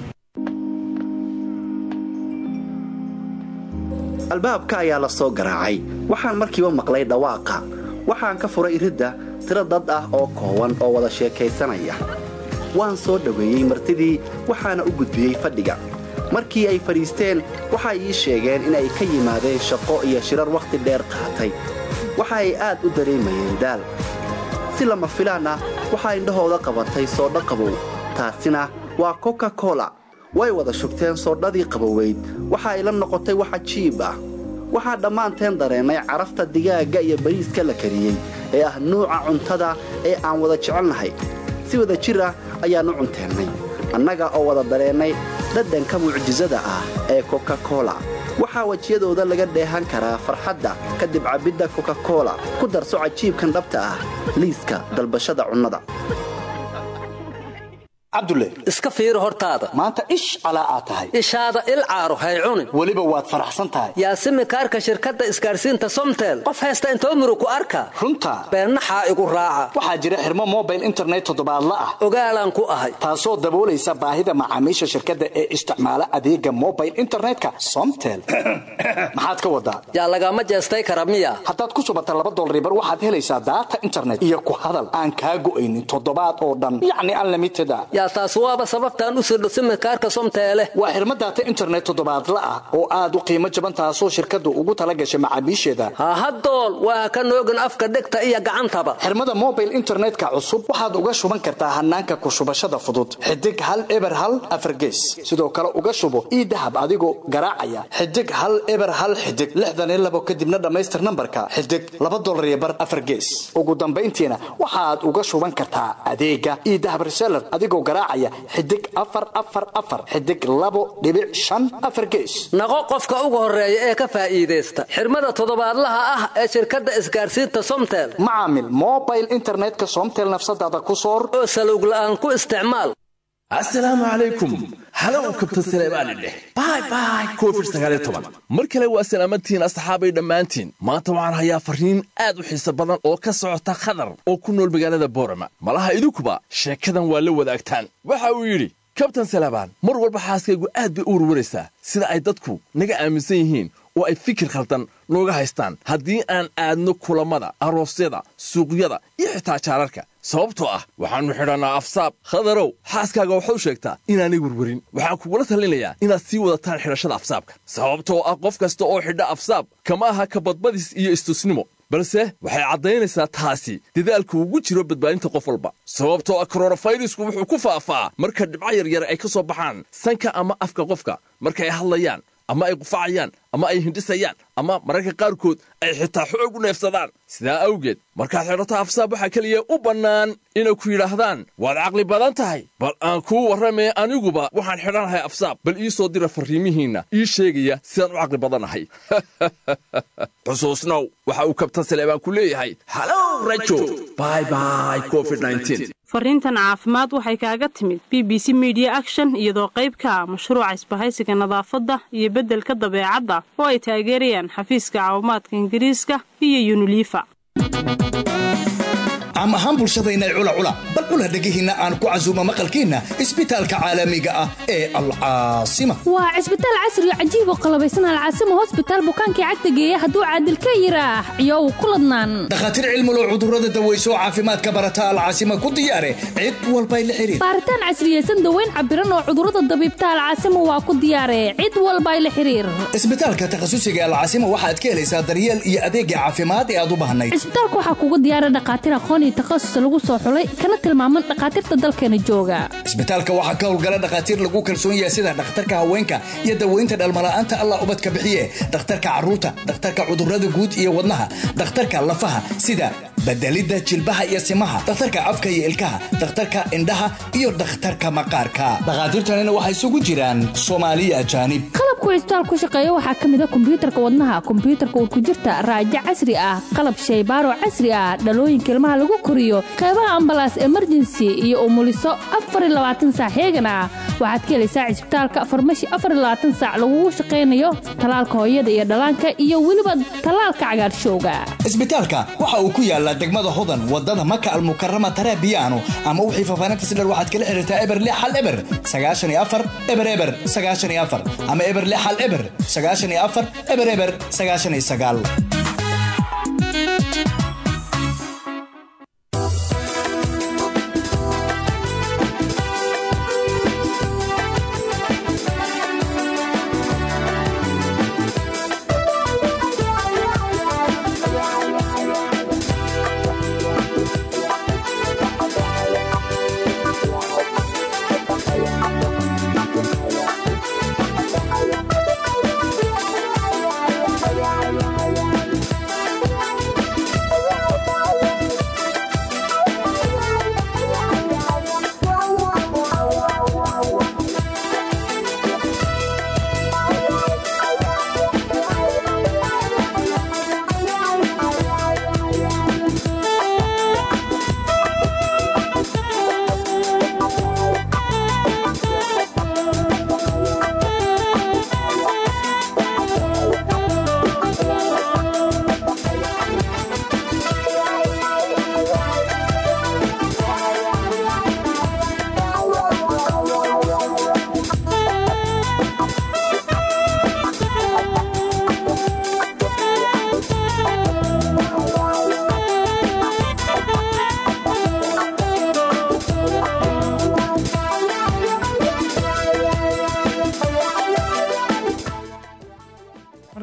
albaabka ayaa la soo garaacay waxaan markiiba maqlay dhawaaqa waxaan ka furay iridda tiro dad ah oo koowan oo wada sheekaysanaya waan soo dhoweeyey martidii waxaana u gudbiyey fadhiga markii ay fadhiisteen waxay ii sheegeen inay ka yimaadeen shaqo iyo shirar wakhti dheer qaatay waxa ay aad u dareemayeen daal si lama filaan ah waxaa indhahooda qabatay soodha qabow taasina waa koka kola way wada shugteen soodhadii qaboweyd waxa ay la noqotay wax cajiib ah waxaa dhammaanteen dareennay carafta digaagga iyo bariiska la kariyey ee ah nuuca cuntada ee aan wada jecelnahay si wada jir ah ayaannu cunteennay annaga oo wada dareennay dhadhanka mucjisada ah ee koka kola waxaa wejiyadooda laga dheehan karaa farxadda kadib cabbidda koka kola ku darso cajiibkan dhabta ah liiska dalbashada cunnada cabdulle iska fiiri hortaada maanta ish calaa aad tahay ishaada il caaro hay cunin weliba waad faraxsan tahay yaasimi kaarka shirkadda isgaarsiinta somtel qof haysta intoo murug ku arka runta beennaxaa igu raaca waxaa jira xirmo mobile internet toddobaadla ah ogaalaan ku ahay taasoo daboolaysa baahida macaamiisha shirkadda ee isticmaala adeega mobile internetka somtel maxaad ka wadaa yaa lagama jeestay kara miya haddaad ku subata laba dolribar waxaad helaysaa daata internet iyo ku hadal aan kaa go'aynin toddobaad oo dhan yacni unlimited a yaa hadlaysaa taas waaba sababtaan u sirdho simirkaarka somteele waa xirmo daata internet toddobaadla ah oo aad u qiimo jaban taasoo shirkaddu ugu tala gashay macaamiisheeda hahadool waa ka noogin afka dhegta iyo gacantaba xirmada mobile internetka cusub waxaad uga shuban kartaa hanaanka ku shubashada fudud xidig hal eber hal afargees sidoo kale uga shubo ii dahab adigoo garaacaya xidig hal eber hal xidig lixdan iyo labo kadibna dhammaystir nambarka xidig laba dolar iyo bar afargees ugu dambayntiina waxaad uga shuban kartaa adeega ii dahab reseller adigoo garaacaya xidig afar afar afar xidig labo dhibic shan afar gees naqo qofka ugu horeeya ee ka faa'iidaysta xirmada toddobaadlaha ah ee shirkadda isgaarsiinta somtel macaamil mobile internetka somtel nafsadaada ku soor oo salowg la'aan ku isticmaal assalaamu calaykum halow kabtan saleebaani dheh bay bay covid sagaaliyo toban mar kale waa salaamadtihiin asxaabay dhammaantiin maanta waxaan hayaa farriin aad u xiise badan oo ka socota khadar oo ku nool magaalada boorama malaha idinkuba sheekadan waa la wadaagtaan waxa uu yidhi kabtan salebaan mar walba xaaskaygu aad bay u warwaraysaa sida ay dadku naga aaminsan yihiin oo ay fikir khaldan nooga haystaan haddii aan aadno kulammada aroosyada suuqyada iyo xitaa jaararka sababtoo ah waxaannu xidhannaa afsaab khadarow xaaskaaga waxau sheegtaa inaanay werwerin waxaan kugula talinayaa inaad sii wadataan xidhashada afsaabka sababtoo ah qof kasta oo xidha afsaab kama aha kabadbadis iyo istusnimo balse waxay caddaynaysaa taasi dadaalku ugu jiro badbaadinta qof walba sababtoo ah koronafayrisku wuxuu ku faafaa marka dhibco yaryar ay ka soo baxaan sanka ama afka qofka marka ay hadlayaan ama ay qufacayaan ama ay hindhisayaan ama mararka qaarkood ay xitaa xoog u neefsadaan sidaa awgeed markaad xidhato afsaab waxaa keliya u bannaan inay ku yidhaahdaan waad caqli badan tahay bal aan kuu warramee aniguba waxaan xidhanahay afsaab bal ii soo dira farriimihiinna ii sheegaya sidaan u caqli badannahay xusuusnow waxa uu kabtan saleebaan ku leeyahay halow rajo bay bay covid fariintan caafimaad waxay kaaga timid b b c media action iyadoo qayb ka ah mashruuca isbahaysiga nadaafadda iyo beddelka dabeecadda oo ay taageerayaan xafiiska caawimaadka ingiriiska iyo yunilifa caam ahaan bulshadayna cula cula bal cula dhegihiinna aan ku casuumo maqalkiinna isbitaalka caalamiga ah ee alcaasima waa cisbitaal casri oo cajiib oo qalabaysan alcaasima hosbitaal bukaankii cagta geeya hadduu caadil ka yiraax iyow ku ladnaan dhakhaatiir cilmulow cudurrada daweyso oo caafimaadka barata alcaasima ku diyaare cid walbay la xiriir baaritaan casriyeysan daweyn cabiran oo cudurrada dabiibta alcaasima waa ku diyaare cid walbay la xiriir isbitaalka takhasusiga alcaasima waxaad ka helaysaa daryeel iyo adeegga caafimaad ee aad u baahnayd cisbitaalka waxaa kugu diyaara dhakhaatiir aqoon iyo takhasus lagu soo xulay kana tilmaaman dhakhaatiirta dalkeena jooga isbitaalka waxaa ka howlgala dhakhaatiir lagu kalsoon yahay sida dhakhtarka haweenka iyo daweynta dhalmala'aanta allah ubadka bixiye dhakhtarka carruurta dhakhtarka cudurrada guud iyo wadnaha dhakhtarka lafaha sida bedelidda jilbaha iyo simaha dhakhtarka afka iyo ilkaha dhakhtarka indhaha iyo dhakhtarka maqaarka dhakhaatiirtanina waxaa isugu jiraan soomaaliya ajaanib qalabku cisbitaal ku shaqeeya waxaa ka mid a kombiyuutarka wadnaha kombiyuutarka urkujirta raajo casri ah qalab shaybaaro casri ah dhalooyinka ilmaha lagu koriyo qaybaha ambalaas emergency iyo umuliso saac heegan ah waxaad ka helaysaa cisbitaalka farmashi saac lagugu shaqaynayo talaalka hooyada iyo dhallaanka iyo weliba tallaalka cagaarshowga isbitaalka waxa uu ku yaalaa degmada hodan wadada maka almukarama tarabiyaano ama wixii fafaanintas dher waxaad kala xiriirtaa eber lix hal eber sagaashan iyo afar eber eber sagaashan iyo afar ama eber lix hal eber sagaashan iyo afar eber eber sagaashan iyo sagaal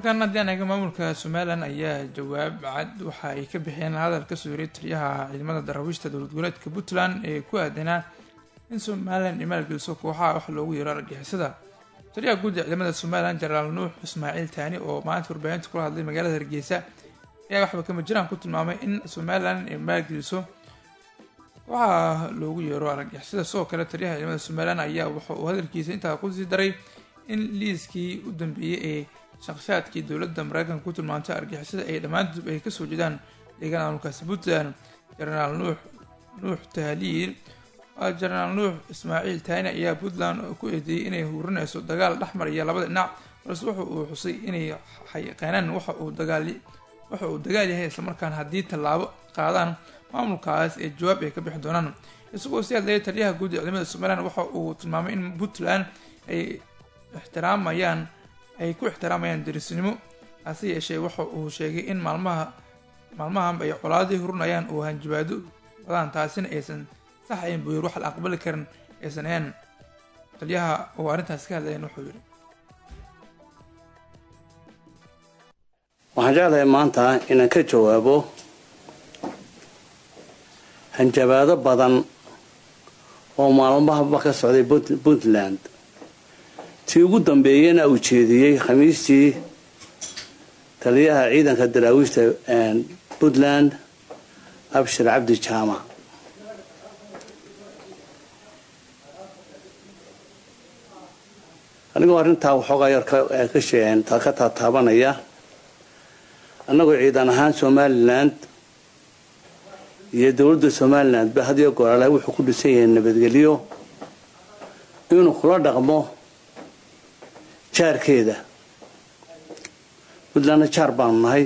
markaan haddii aan eega maamulka somalilan ayaa jawaab cad waxa ay ka bixiyeen hadal ka soo yiriy taliyaha ciidamada daraawiishta dowlad goboleedka puntland ee ku aadanaa in somalilan ay maalgeliso kooxaha wax loogu yeero argixisada taliyaha guud ee ciidamada somalilan jenaraal nuux ismaaciil taani oo maanta warbaahinta kula hadlay magaalada hargeysa ayaa waxba kama jiraan ku tilmaamay in somalilan ay maalgeliso kooxaha loogu yeero argixisada sidoo kale taliyaha ciidamada somalilan ayaa waxa uu hadalkiisa intaa kusii daray in liiskii u dambeeyey ee shakhsiyaadkii dowladda mareykanka ku tilmaantay argixisada ay dhammaantood ay kasoo jeedaan deegaan maamulkaasi puntland jenaraal nuux nuux tahliil jenaraal nuux ismaaciil taani ayaa puntland ku eedeeyey inay hurinayso dagaal dhexmaraya labada dhinac balse wuxa uu xusay inay xayiqeenaan waxa uu dagaali waxa uu dagaal yahay islamarkaana haddii tallaabo qaadaan maamulkaas ee jawaab ay ka bixi doonaan isagoo si hadlaya taliyaha guud ee ciidamada somalilan waxa uu tilmaamay in puntland ay ixtiraamayaan ay ku ixtiraamayaan derisnimo hase yeeshee waxa uu sheegay in maalmaha maalmahanba ay colaadii hurinayaan oo hanjabaado wadaan taasina aysan sax ayn buu yiri wax la aqbali karin aysan ahayn taliyaha oo arrintaas ka hadlayan wuxuu yidhi waxaan jeclahay maanta inaan ka jawaabo hanjabaado badan oo maalmahaba ka socday puntland tii ugu dambeeyana uu jeediyey khamiistii taliyaha ciidanka daraawiishta puntland abshir cabdi jaamac anigoo arrintaa waxoogaa yar ka taataabanaya annagoo ciidan ahaan somaliland iyo dowladda somaliland ba hadiyo goolaale wuxuu ku dhisan yahay nabadgelyo inuu kula dhaqmo jaarkeeda puntlandna jaar baanu nahay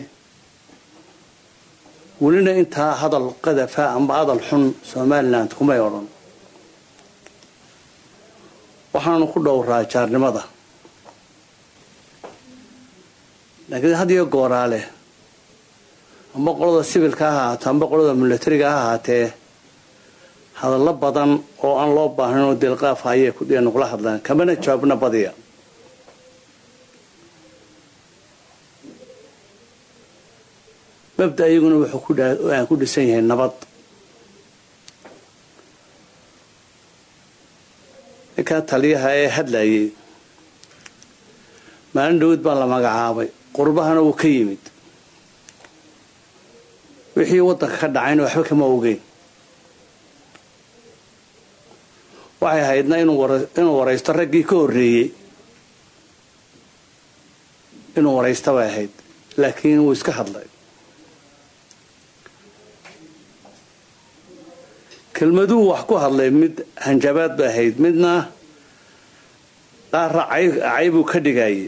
welina intaa hadal qadafa amba hadal xun somaliland kumay odhan waxaanu ku dhowraa jaarnimada laakiin hadiyo gooraale amba qolada sibilka ha ahaato amba qolada milatariga ha ahaatee hadallo badan oo aan loo baahnayn oo deelqaafa ayay nugula hadlaan kamana jawaabna badiya mabda iyaguna wuxuu ku dhisan yahay nabad ninkaa taliyaha ee hadlayay maalin dhawad baa la magacaabay qurbahana wuu ka yimid wixii waddanka ka dhacayna waxba kama ogeyn waxay ahaydna inuu waraysto raggii ka horreeyey inuu waraysto bay ahayd laakiin wuu iska hadlay kelmaduhu wax ku hadlay mid hanjabaad bay ahayd midna qaarra caybuu ka dhigayay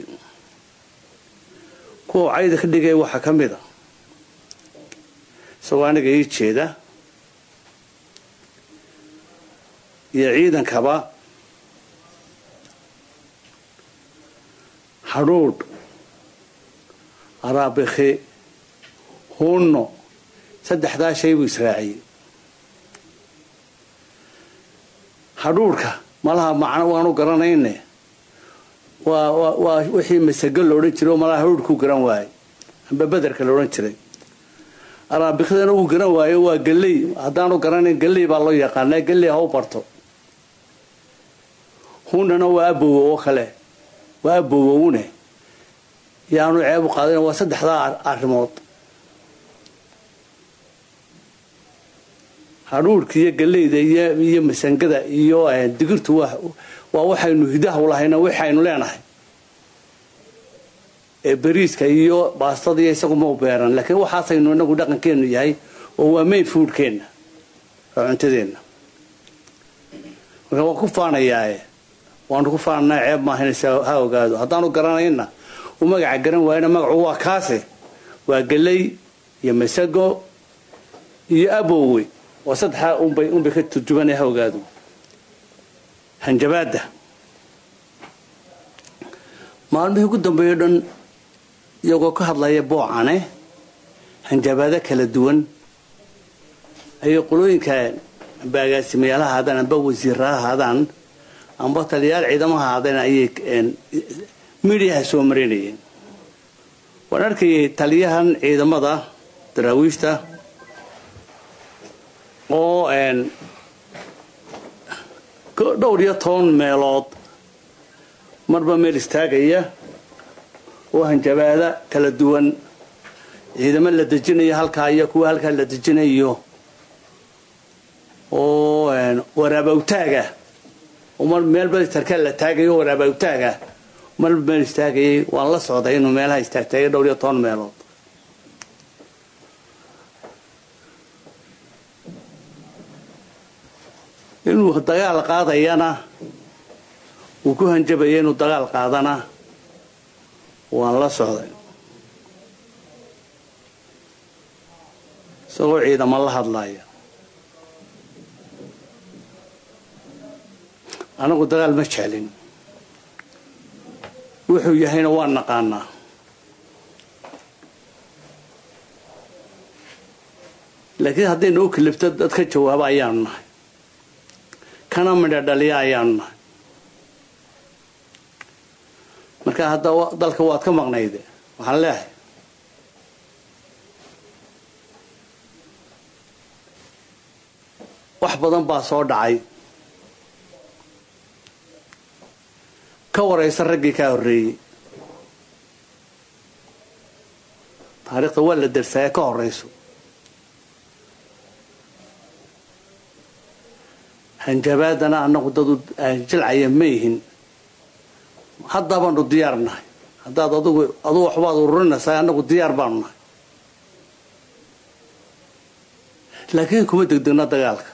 kuwa cayda ka dhigaya waxaa ka mid a isagoo aniga ii jeeda iyo ciidankaba hadhuudh araabikhi hunno saddexdaa shay buu israaciyey hadhuudhka malaha macno waanu garanayne waa waa wixii masago loodhan jiray oo malaha hadhuudhkuu garan waayey amba bederka loodhan jiray araabikidana uu garan waayo waa galley haddaanu garanayn galley baa loo yaqaanaa galley ha u barto hunnana waa abowo oo kale waa abowowne yaanu ceeb u qaadayn waa saddexdaa arrimood hadhuudhka iyo galleyda iyo masangada iyo digirtu waa waxaynu hidaha u lahayna waxaynu leenahay ee bariiska iyo baastada iyo isaguma u beeran laakiin waxaasaynu inagu dhaqankeenu yahay oo waa main foodkeenna waa cuntadeenna marka waan ku faanayaae waanu ku faananaa ceeb maahaynaysa ha ogaado haddaanu garanayna uu magaca garan waayana magacu waa kaase waa galley iyo masago iyo abowe waa saddexaa unbay unbay ka turjubanaya ha ogaado hanjabaadda maalmihii ugu dambeeyo dhan iyagoo ka hadlaya boocane hanjabaado kala duwan ayay qolooyinka amba agaasimayaal ha ahaadaan amba wasiirra ha ahaadaan amba taliyayaal ciidamo ha ahaadeen ayay midiyaha soo marinayeen waan arkayay taliyahan ciidamada daraawiishta oo dhowr iyo toban meelood marba meel istaagaya oo hanjabaada kala duwan ciidamo la dejinayo halkaa iyo kuwa halkaa la dejinayo oo waraabawtaaga mar meelba sarkaal la taagayo waraabawtaaga marba meel istaagayay waan la socday inuu meelaha istaagtaagay dhowr iyo toban meelood inuu dagaal qaadayana uu ku hanjabaya inuu dagaal qaadana waan la socday isagoo ciidamo la hadlaya anagu dagaal ma jeclin wuxuu yahayna waan naqaanaa laakiin hadday noo kalibto dad ka jawaaba ayaanu nahay kana midha dhaliya ayaanu nahay marka hadda dalka waad ka maqnayde waxaan leehay wax badan baa soo dhacay ka waraysa raggii kaa horreeyey taariikhda waa la darsaaya ka horayso hanjabaadana annagu dadu jilcaya ma yihin haddaa baanu diyaar nahay haddaad adugu adugu waxbaad ururinaysaa annagu diyaar baanu nahay laakiin kuma degdegna dagaalka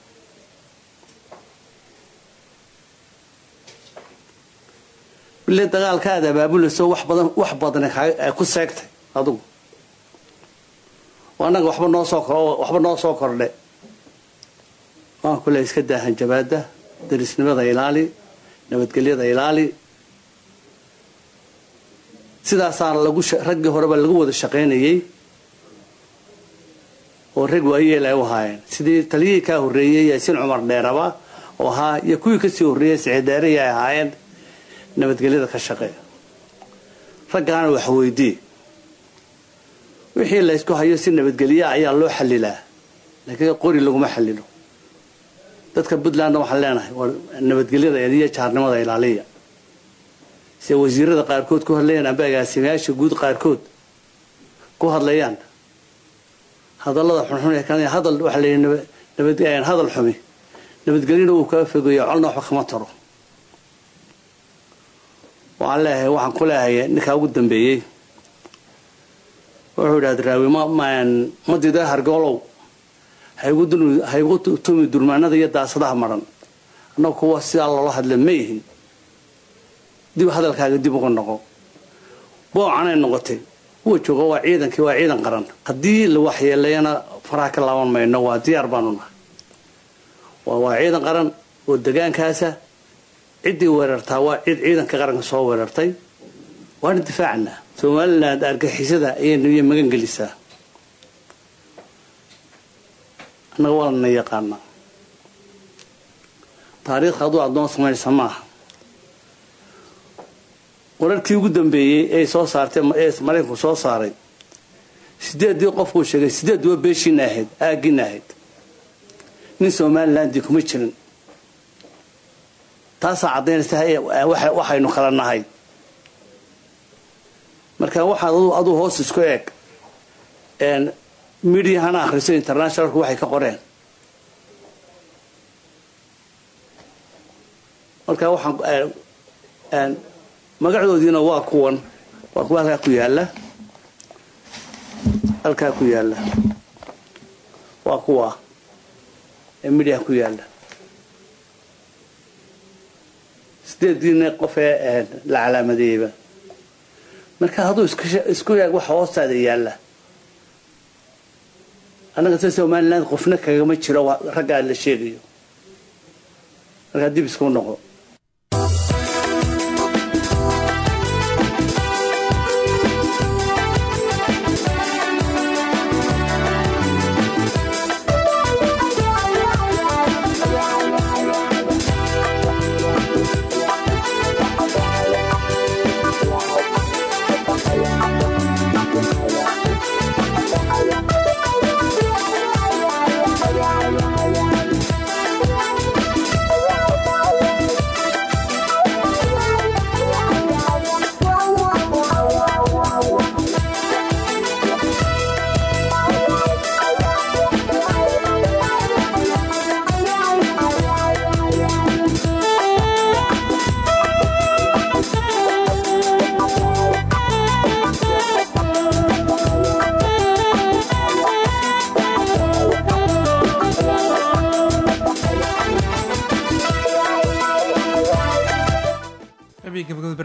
bile dagaalka aad abaabulayso wax badan wax badan ku seegtay adugu oo annaga waxba noo soo waxba noo soo kordhe waan kule iska daa hanjabaada darisnimada ilaali nabadgelyada ilaali sidaasaa lagu raggii horeba lagu wada shaqaynayay oo rag waayeel ay u ahaayeen sidii taliyihii kaa horreeyey yaasiin cumar dheeraba oo ahaa iyo kuwii kasii horreeyey sicidaariyi ay ahaayeen nabadgelyada ka shaqeeya raggaana wax weydii wixii laysku hayo si nabadgelya ayaa loo xalilaa laakiin qori laguma xalilo dadka puntlandna waxaan leenahay waa nabadgelyada iyo jaarnimada ilaaliya sida wasiirada qaarkood ku hadlayaan amba agaasimayaasha guud qaarkood ku hadlayaan hadallada xunxun ee kan hadal waxaa la yidhi nabad hadal xumi nabadgelyana uu kaga fogeeyo colna waxba kama taro waxaan leeyahay waxaan ku leehay ninkaa ugu dambeeyey wuxuu idhahda raawi ma dida hargoolow haygu tumi durmaanada iyo daasadaha maran annagu kuwa sidaa loola hadla ma yihin dib hadalkaaga dib uga noqo boocanay noqotay kuwa jooga waa ciidankii waa ciidan qaran haddii la waxyeelayana faraha ka laaban mayno waa diyaar baanu nahay waa ciidan qaran oo degaankaasa ciddii weerartaa waa cid ciidanka qaranka soo weerartay waana difaacnaa somaliland argixisada ayay magan gelisaa annaga waana yaqaanaa taariikhda aduu addoon samaynaysa maaha wararkii ugu dambeeyey ee soo saartay ee maraykanku soo saaray sideeddii qofkuu sheegay sideed waa beeshiina ahayd aaggiina ahayd nin somalilandii kuma jirin taasaa caddaynaysa waxaynu kala nahay marka waxaad aduu hoos isku eeg midiahana akhriso internationalku waxay ka qoreen marka waxaan magacdoodiina waa kuwan waa kuwa halkaa ku yaalla halkaa ku yaalla waa kuwa ee midiaha ku yaalla sideediina qof ee la calaamadeeyeyba marka hadduu isku eeg waxa hoostaada yaalla annaga se somaliland qofna kagama jiro raggaa la sheegayo markaa dib isku noqo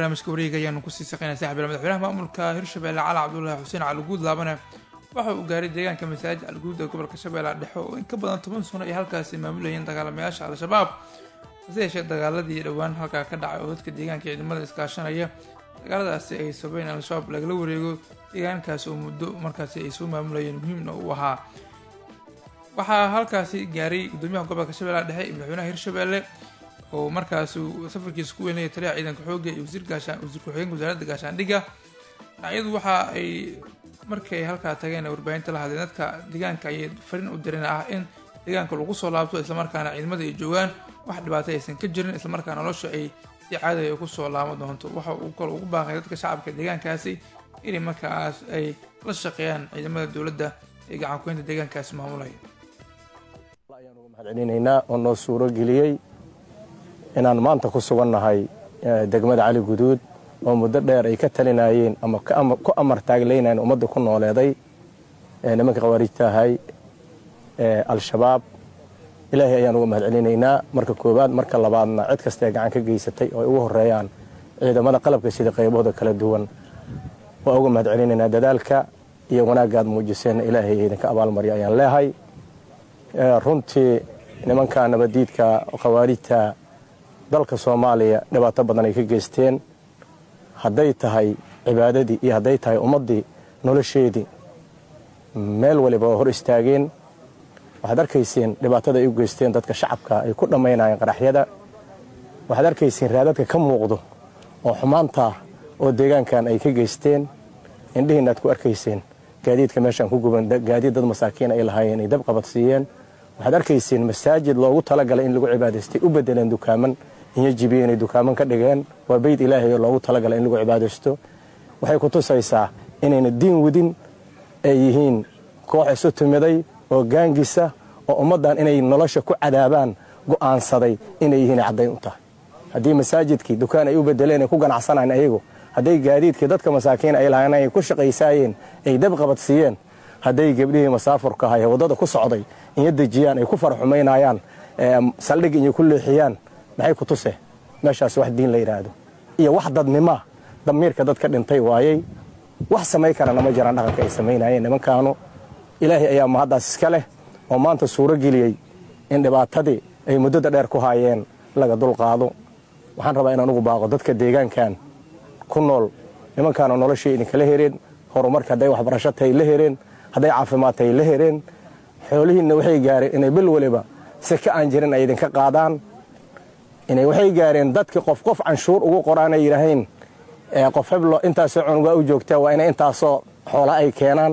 barnaamijka wareega ayaanu kusii saqeynaa saaxiib madaxweynaha maamulka hirshabelle cali cabdulaahi xuseen cali guud laabane waxa uu gaaray deegaanka masaajid alguud ee gobolka shabeellaha dhexe oo in ka badan toban sano ay halkaasi maamulayeen dagaalamayaasha al-shabaab hase yeeshee dagaaladii dhowaan halkaa ka dhacay oo dadka deegaanka ciidamada iskaashanaya dagaaladaasi ay sababeen in al-shabaab lagala wareego deegaankaasi oo muddo markaasi ay soo maamulayeen muhiimna uu ahaa waxaa halkaasi gaaray gudoomiyaha gobolka shabeellaha dhexe iyo madaxweynaha hirshabelle oo markaas safarkiisa ku weynaya taliyaha ciidanka xoogga iyo wasiir gaashaan wasiir ku-xigeenka wasaaradda gaashaandhigga dhinacyadu waxa ay markii ay halkaa tageen ee warbaahinta la hadleen dadka deegaanka ayay fariin u direen ah in deegaanka lagu soo laabto islamarkaana ciidamada ay joogaan wax dhibaato aysan ka jirin islamarkaana nolosha ay si caadiga ku soo laaban doonto waxa uu kale ugu baaqay dadka shacabka deegaankaasi inay markaas ay la shaqeeyaan ciidamada dowladda ee gacankuynta deegaankaasi maamulaya celinaynaa oo noo suuro geliyey inaan maanta ku sugannahay degmada cali guduud oo muddo dheer ay ka talinayeen ama ku amar taaglaynayen ummadda ku nooleeday nimanka khawaarijta ahay al-shabaab ilaahay ayaan uga mahad celinaynaa marka koowaad marka labaadna cid kastaee gacan ka geysatay oo ay ugu horeeyaan ciidamada qalabka sida qaybahooda kala duwan waa uga mahad celinaynaa dadaalka iyo wanaaggaad muujiseenna ilaahay idinka abaalmarya ayaan leehay runtii nimanka nabadiidka khawaarijta dalka soomaaliya dhibaato badan ay ka geysteen hadday tahay cibaadadii iyo hadday tahay ummaddii nolosheedii meel waliba waa hor istaageen waxaad arkayseen dhibaatada ay u geysteen dadka shacabka ay ku dhammaynayeen qaraxyada waxaad arkayseen raadadka ka muuqdo oo xumaanta oo deegaankan ay ka geysteen indhihiina aad ku arkayseen gaadiidka meeshaan ku guban gaadiid dad masaakiin ay lahaayeen ay dab qabadsiiyeen waxaad arkayseen masaajid loogu talagalay in lagu cibaadaystay u bedeleen dukaaman iyo jibiye inay dukaaman ka dhigeen waa beyd ilaahay oo loogu talagalay in lagu cibaadaysto waxay ku tusaysaa inayna diin wadin ay yihiin koox isu timiday oo gaangisa oo ummaddan inay nolosha ku cadaabaan go'aansaday inay yihiin caddayn u tahay haddii masaajidkii dukaan ay u bedeleen ay ku ganacsanayeen ayagu hadday gaadiidkii dadka masaakiin ay lahayn ay ku shaqaysaayeen ay dab qabadsiiyeen hadday gebdhihii masaafurka ahay waddada ku socday inyo dejiyaan ay ku farxumaynayaan saldhig inyo ku leexiyaan maxay ku tuse meeshaas wax diin la yidhaahdo iyo wax dadnima damiirka dadka dhintay waayey wax samay karana ma jiraan dhaqanka ay samaynayeen nimankaanu ilaahay ayaa mahaddaas iska leh oo maanta suuro geliyey in dhibaatadii ay muddada dheer ku haayeen laga dulqaado waxaan rabaa inaan ugu baaqo dadka deegaankan ku nool nimankaanu noloshii idinkala hereen horumarka hadday waxbarasho tahay la hereen hadday caafimaad tahay la hereen xoolihiinna waxay gaareen inay bil waliba seke aan jirin ay idinka qaadaan inay waxay gaareen dadka qof qof canshuur ugu qoraan ay yidhaahayn qof heblo intaasoo cunugaa u joogtaa waa inay intaasoo xoola ay keenaan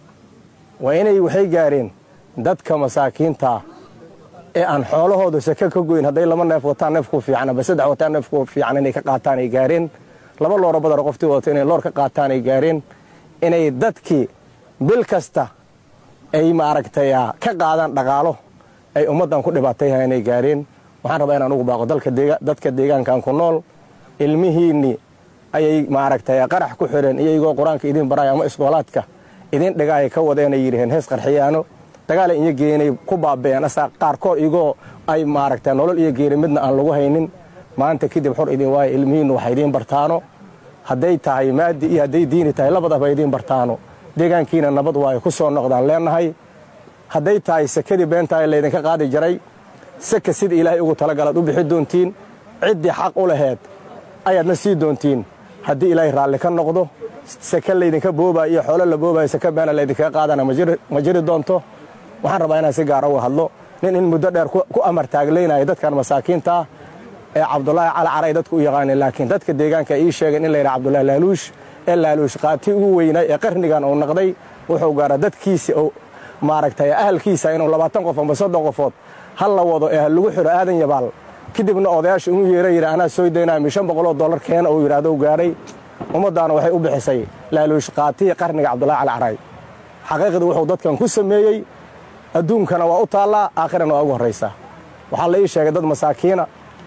waa inay waxay gaareen dadka masaakiinta ee aan xoolahooda seke ka goyn hadday laba neef wataan neefku fiican aba saddex wataan neefku fiican inay ka qaataan ay gaareen laba looro badar qoftii wadato inay loor ka qaataan ay gaareen inay dadkii bil kasta ay maaragtay ka qaadaan dhaqaalo ay ummaddan ku dhibaatayha inay gaareen waxaan rabaa inaan ugu baaqo dadka deegaankan ku nool ilmihiinnii ayay maaragtay qarax ku xireen iyagoo qur-aanka idiin baraya ama iskoolaadka idin dhigaaya ka wadeenay yidhaheen hees qarxiyaano dagaala iyo geenay ku baabeen asaa qaarkood igoo ay maaragtay nolol iyo geeri midna aan lagu haynin maanta kadib xor idin waayo ilmihiinnu waxa idiin bartaano hadday tahay maadi iyo hadday diini tahay labadaba idiin bartaano deegaankiina nabad waayo ku soo noqdaan leenahay hadday tahay sekadii beentahay laydinka qaadi jiray seka sida ilaahay ugu talagalaad u bixi doontiin ciddii xaq u laheed ayaadna sii doontiin haddii ilaahay raalli ka noqdo seke laydinka boobaayo iyo xoolo la boobaayo seke beena laydinkaga qaadana ma jiri doonto waxaan rabaa inaan si gaara uga hadlo nin in muddo dheer ku amar taaglaynaya dadkan masaakiinta ah ee cabdulaahi cali caray dadku u yaqaaneen laakiin dadka deegaanka ii sheegeen in la yidhaha cabdulahi laaluush ee laaluush qaati ugu weynay ee qarnigan uu naqday wuxuu gaara dadkiisa oo maaragtay ahalkiisa inuu labaatan qof amba soddon qofood hal la wado ee lagu xiro aadan yabaal kadibna odayaasha inuu yeera yidhi anaa soo daynaya mi shan boqoloo dollar keena uu yidhaahdo u gaadhay ummaddaana waxay u bixisay laaluush qaatiya qarniga cabdulahi cali caray xaqiiqdii wuxuu dadkan ku sameeyey adduunkana waa u taallaa aakhirana waa ugu horraysaa waxaa la ii sheegay dad masaakiina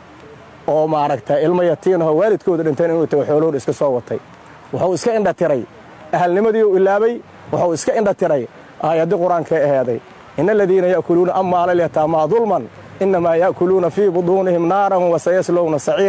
oo maaragtay ilmo yatiinahoo waalidkooda dhinteen inuu tago xoolooda iska soo watay wuxuu iska indha tiray ahalnimadii uu ilaabay wuxuu iska indha tiray aayaddii qur-aankae aheeday ina aladiina ya'kuluuna amwaala alyataamaa dulman innamaa ya'kuluuna fii buduunihim naaran wasayaslowna saciira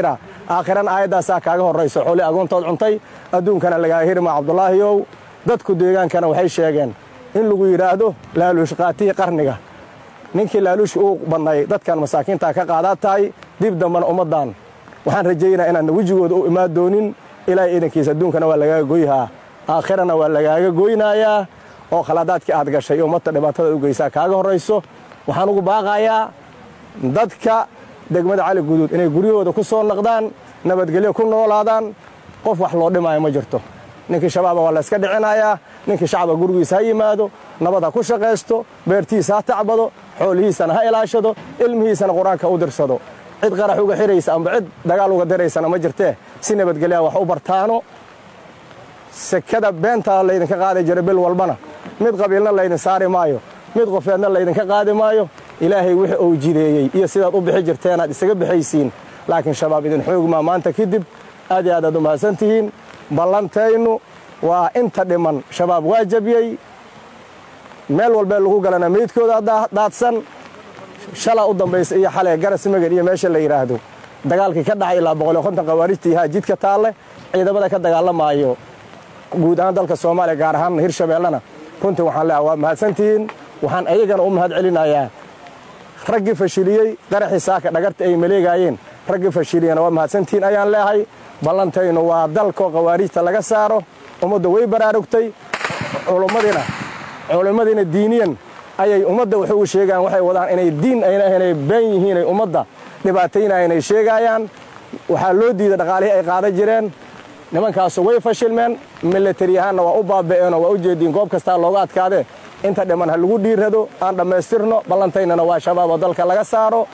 aakhirana aayaddaasaa kaaga horrayso xooli agoontood cuntay adduunkana lagaa hirma cabdulaahiyow dadku deegaankana waxay sheegeen in lagu yidhaahdo laaluush qaatihii qarniga ninkii laaluushka uu badnay dadkan masaakiintaa ka qaadaad tahay dib dambana ummaddan waxaan rajaynaa inaanna wejigooda u imaan doonin ilaahay iidankiisa adduunkana waa lagaaga goyhaa aakhirana waa lagaaga goynaayaa oo khaladaadkii aad gashay oo ummadta dhibaatadaad u geysaa kaaga horrayso waxaan ugu baaqayaa dadka degmada cali guduud inay guryahooda ku soo naqdaan nabadgelyo ku noolaadaan qof wax loo dhimaayo ma jirto ninkii shabaaba waa layska dhicinayaa ninkii shacaba gurigiisa ha yimaado nabad ha ku shaqaysto beertiisa ha tacbado xoolihiisana ha ilaashado ilmihiisana qur-aanka u dirsado cid qarax uga xiraysa amba cid dagaal uga diraysana ma jirtee si nabadgelyaa wax u bartaano sekada beentaa laydinka qaadi jira bil walbana mid qabiilna laydin saari maayo mid qofeedna laydinka qaadi maayo ilaahay wixii uu jideeyey iyo sidaad u bixi jirteenaad isaga bixaysiin laakiin shabaab idin xoogmaa maanta kadib aad iyo aad aad u mahadsan tihiin ballantaynu waa inta dhiman shabaab waa jabiyey meel walbee lagu galana meydkooda daadsan shalaa u dambaysa iyo xalee garas magan iyo meesha la yidhaahdo dagaalkii ka dhacay ilaa boqol iyo konton khawaarijtii haa jidka taalle ciidamada ka dagaalamaayo guud ahaan dalka soomaaliya gaar ahaan hirshabeellena runtii waxaan leeha waa mahadsantihiin waxaan ayagana u mahad celinayaa raggii fashiliyey qaraxii saaka dhagarta ay maleegaayeen raggii fashiliyena waa mahadsantihiin ayaan leehay ballantaynu waa dalkoo khawaarijta laga saaro ummadda way baraarugtay culummadiina culimmadiina diiniyan ayay ummadda wax ugu sheegaan waxay wadaan inay diin ayna ahaynay been yihiin ay ummadda dhibaataynayanay sheegaayaan waxaa loo diiday dhaqaalihii ay qaadan jireen nimankaasu way fashilmeen milatari ahaanna waa u baaba'eenoo waa u jeediin goob kastaa looga adkaadee inta dhiman ha lagu dhiirrado aan dhammaystirno ballantaynana waa shabaab oo dalka laga saaro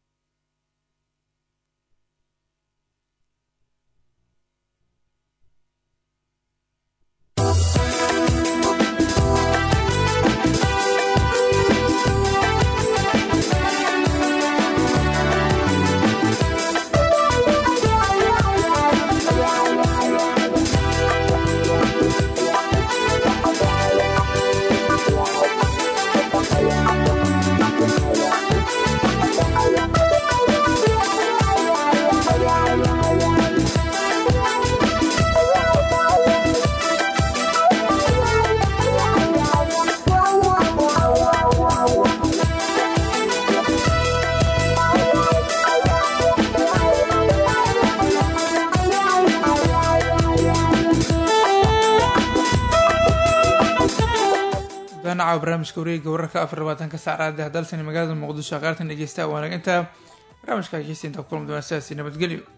danaca barnaamijka wareega wararka afar labaatanka saacraadi hadalsani magaalada muqdisho qaartan dhegeysta waanaginta barnaamijka hegeysta intaa kulan doona sidaasi nabadgelyo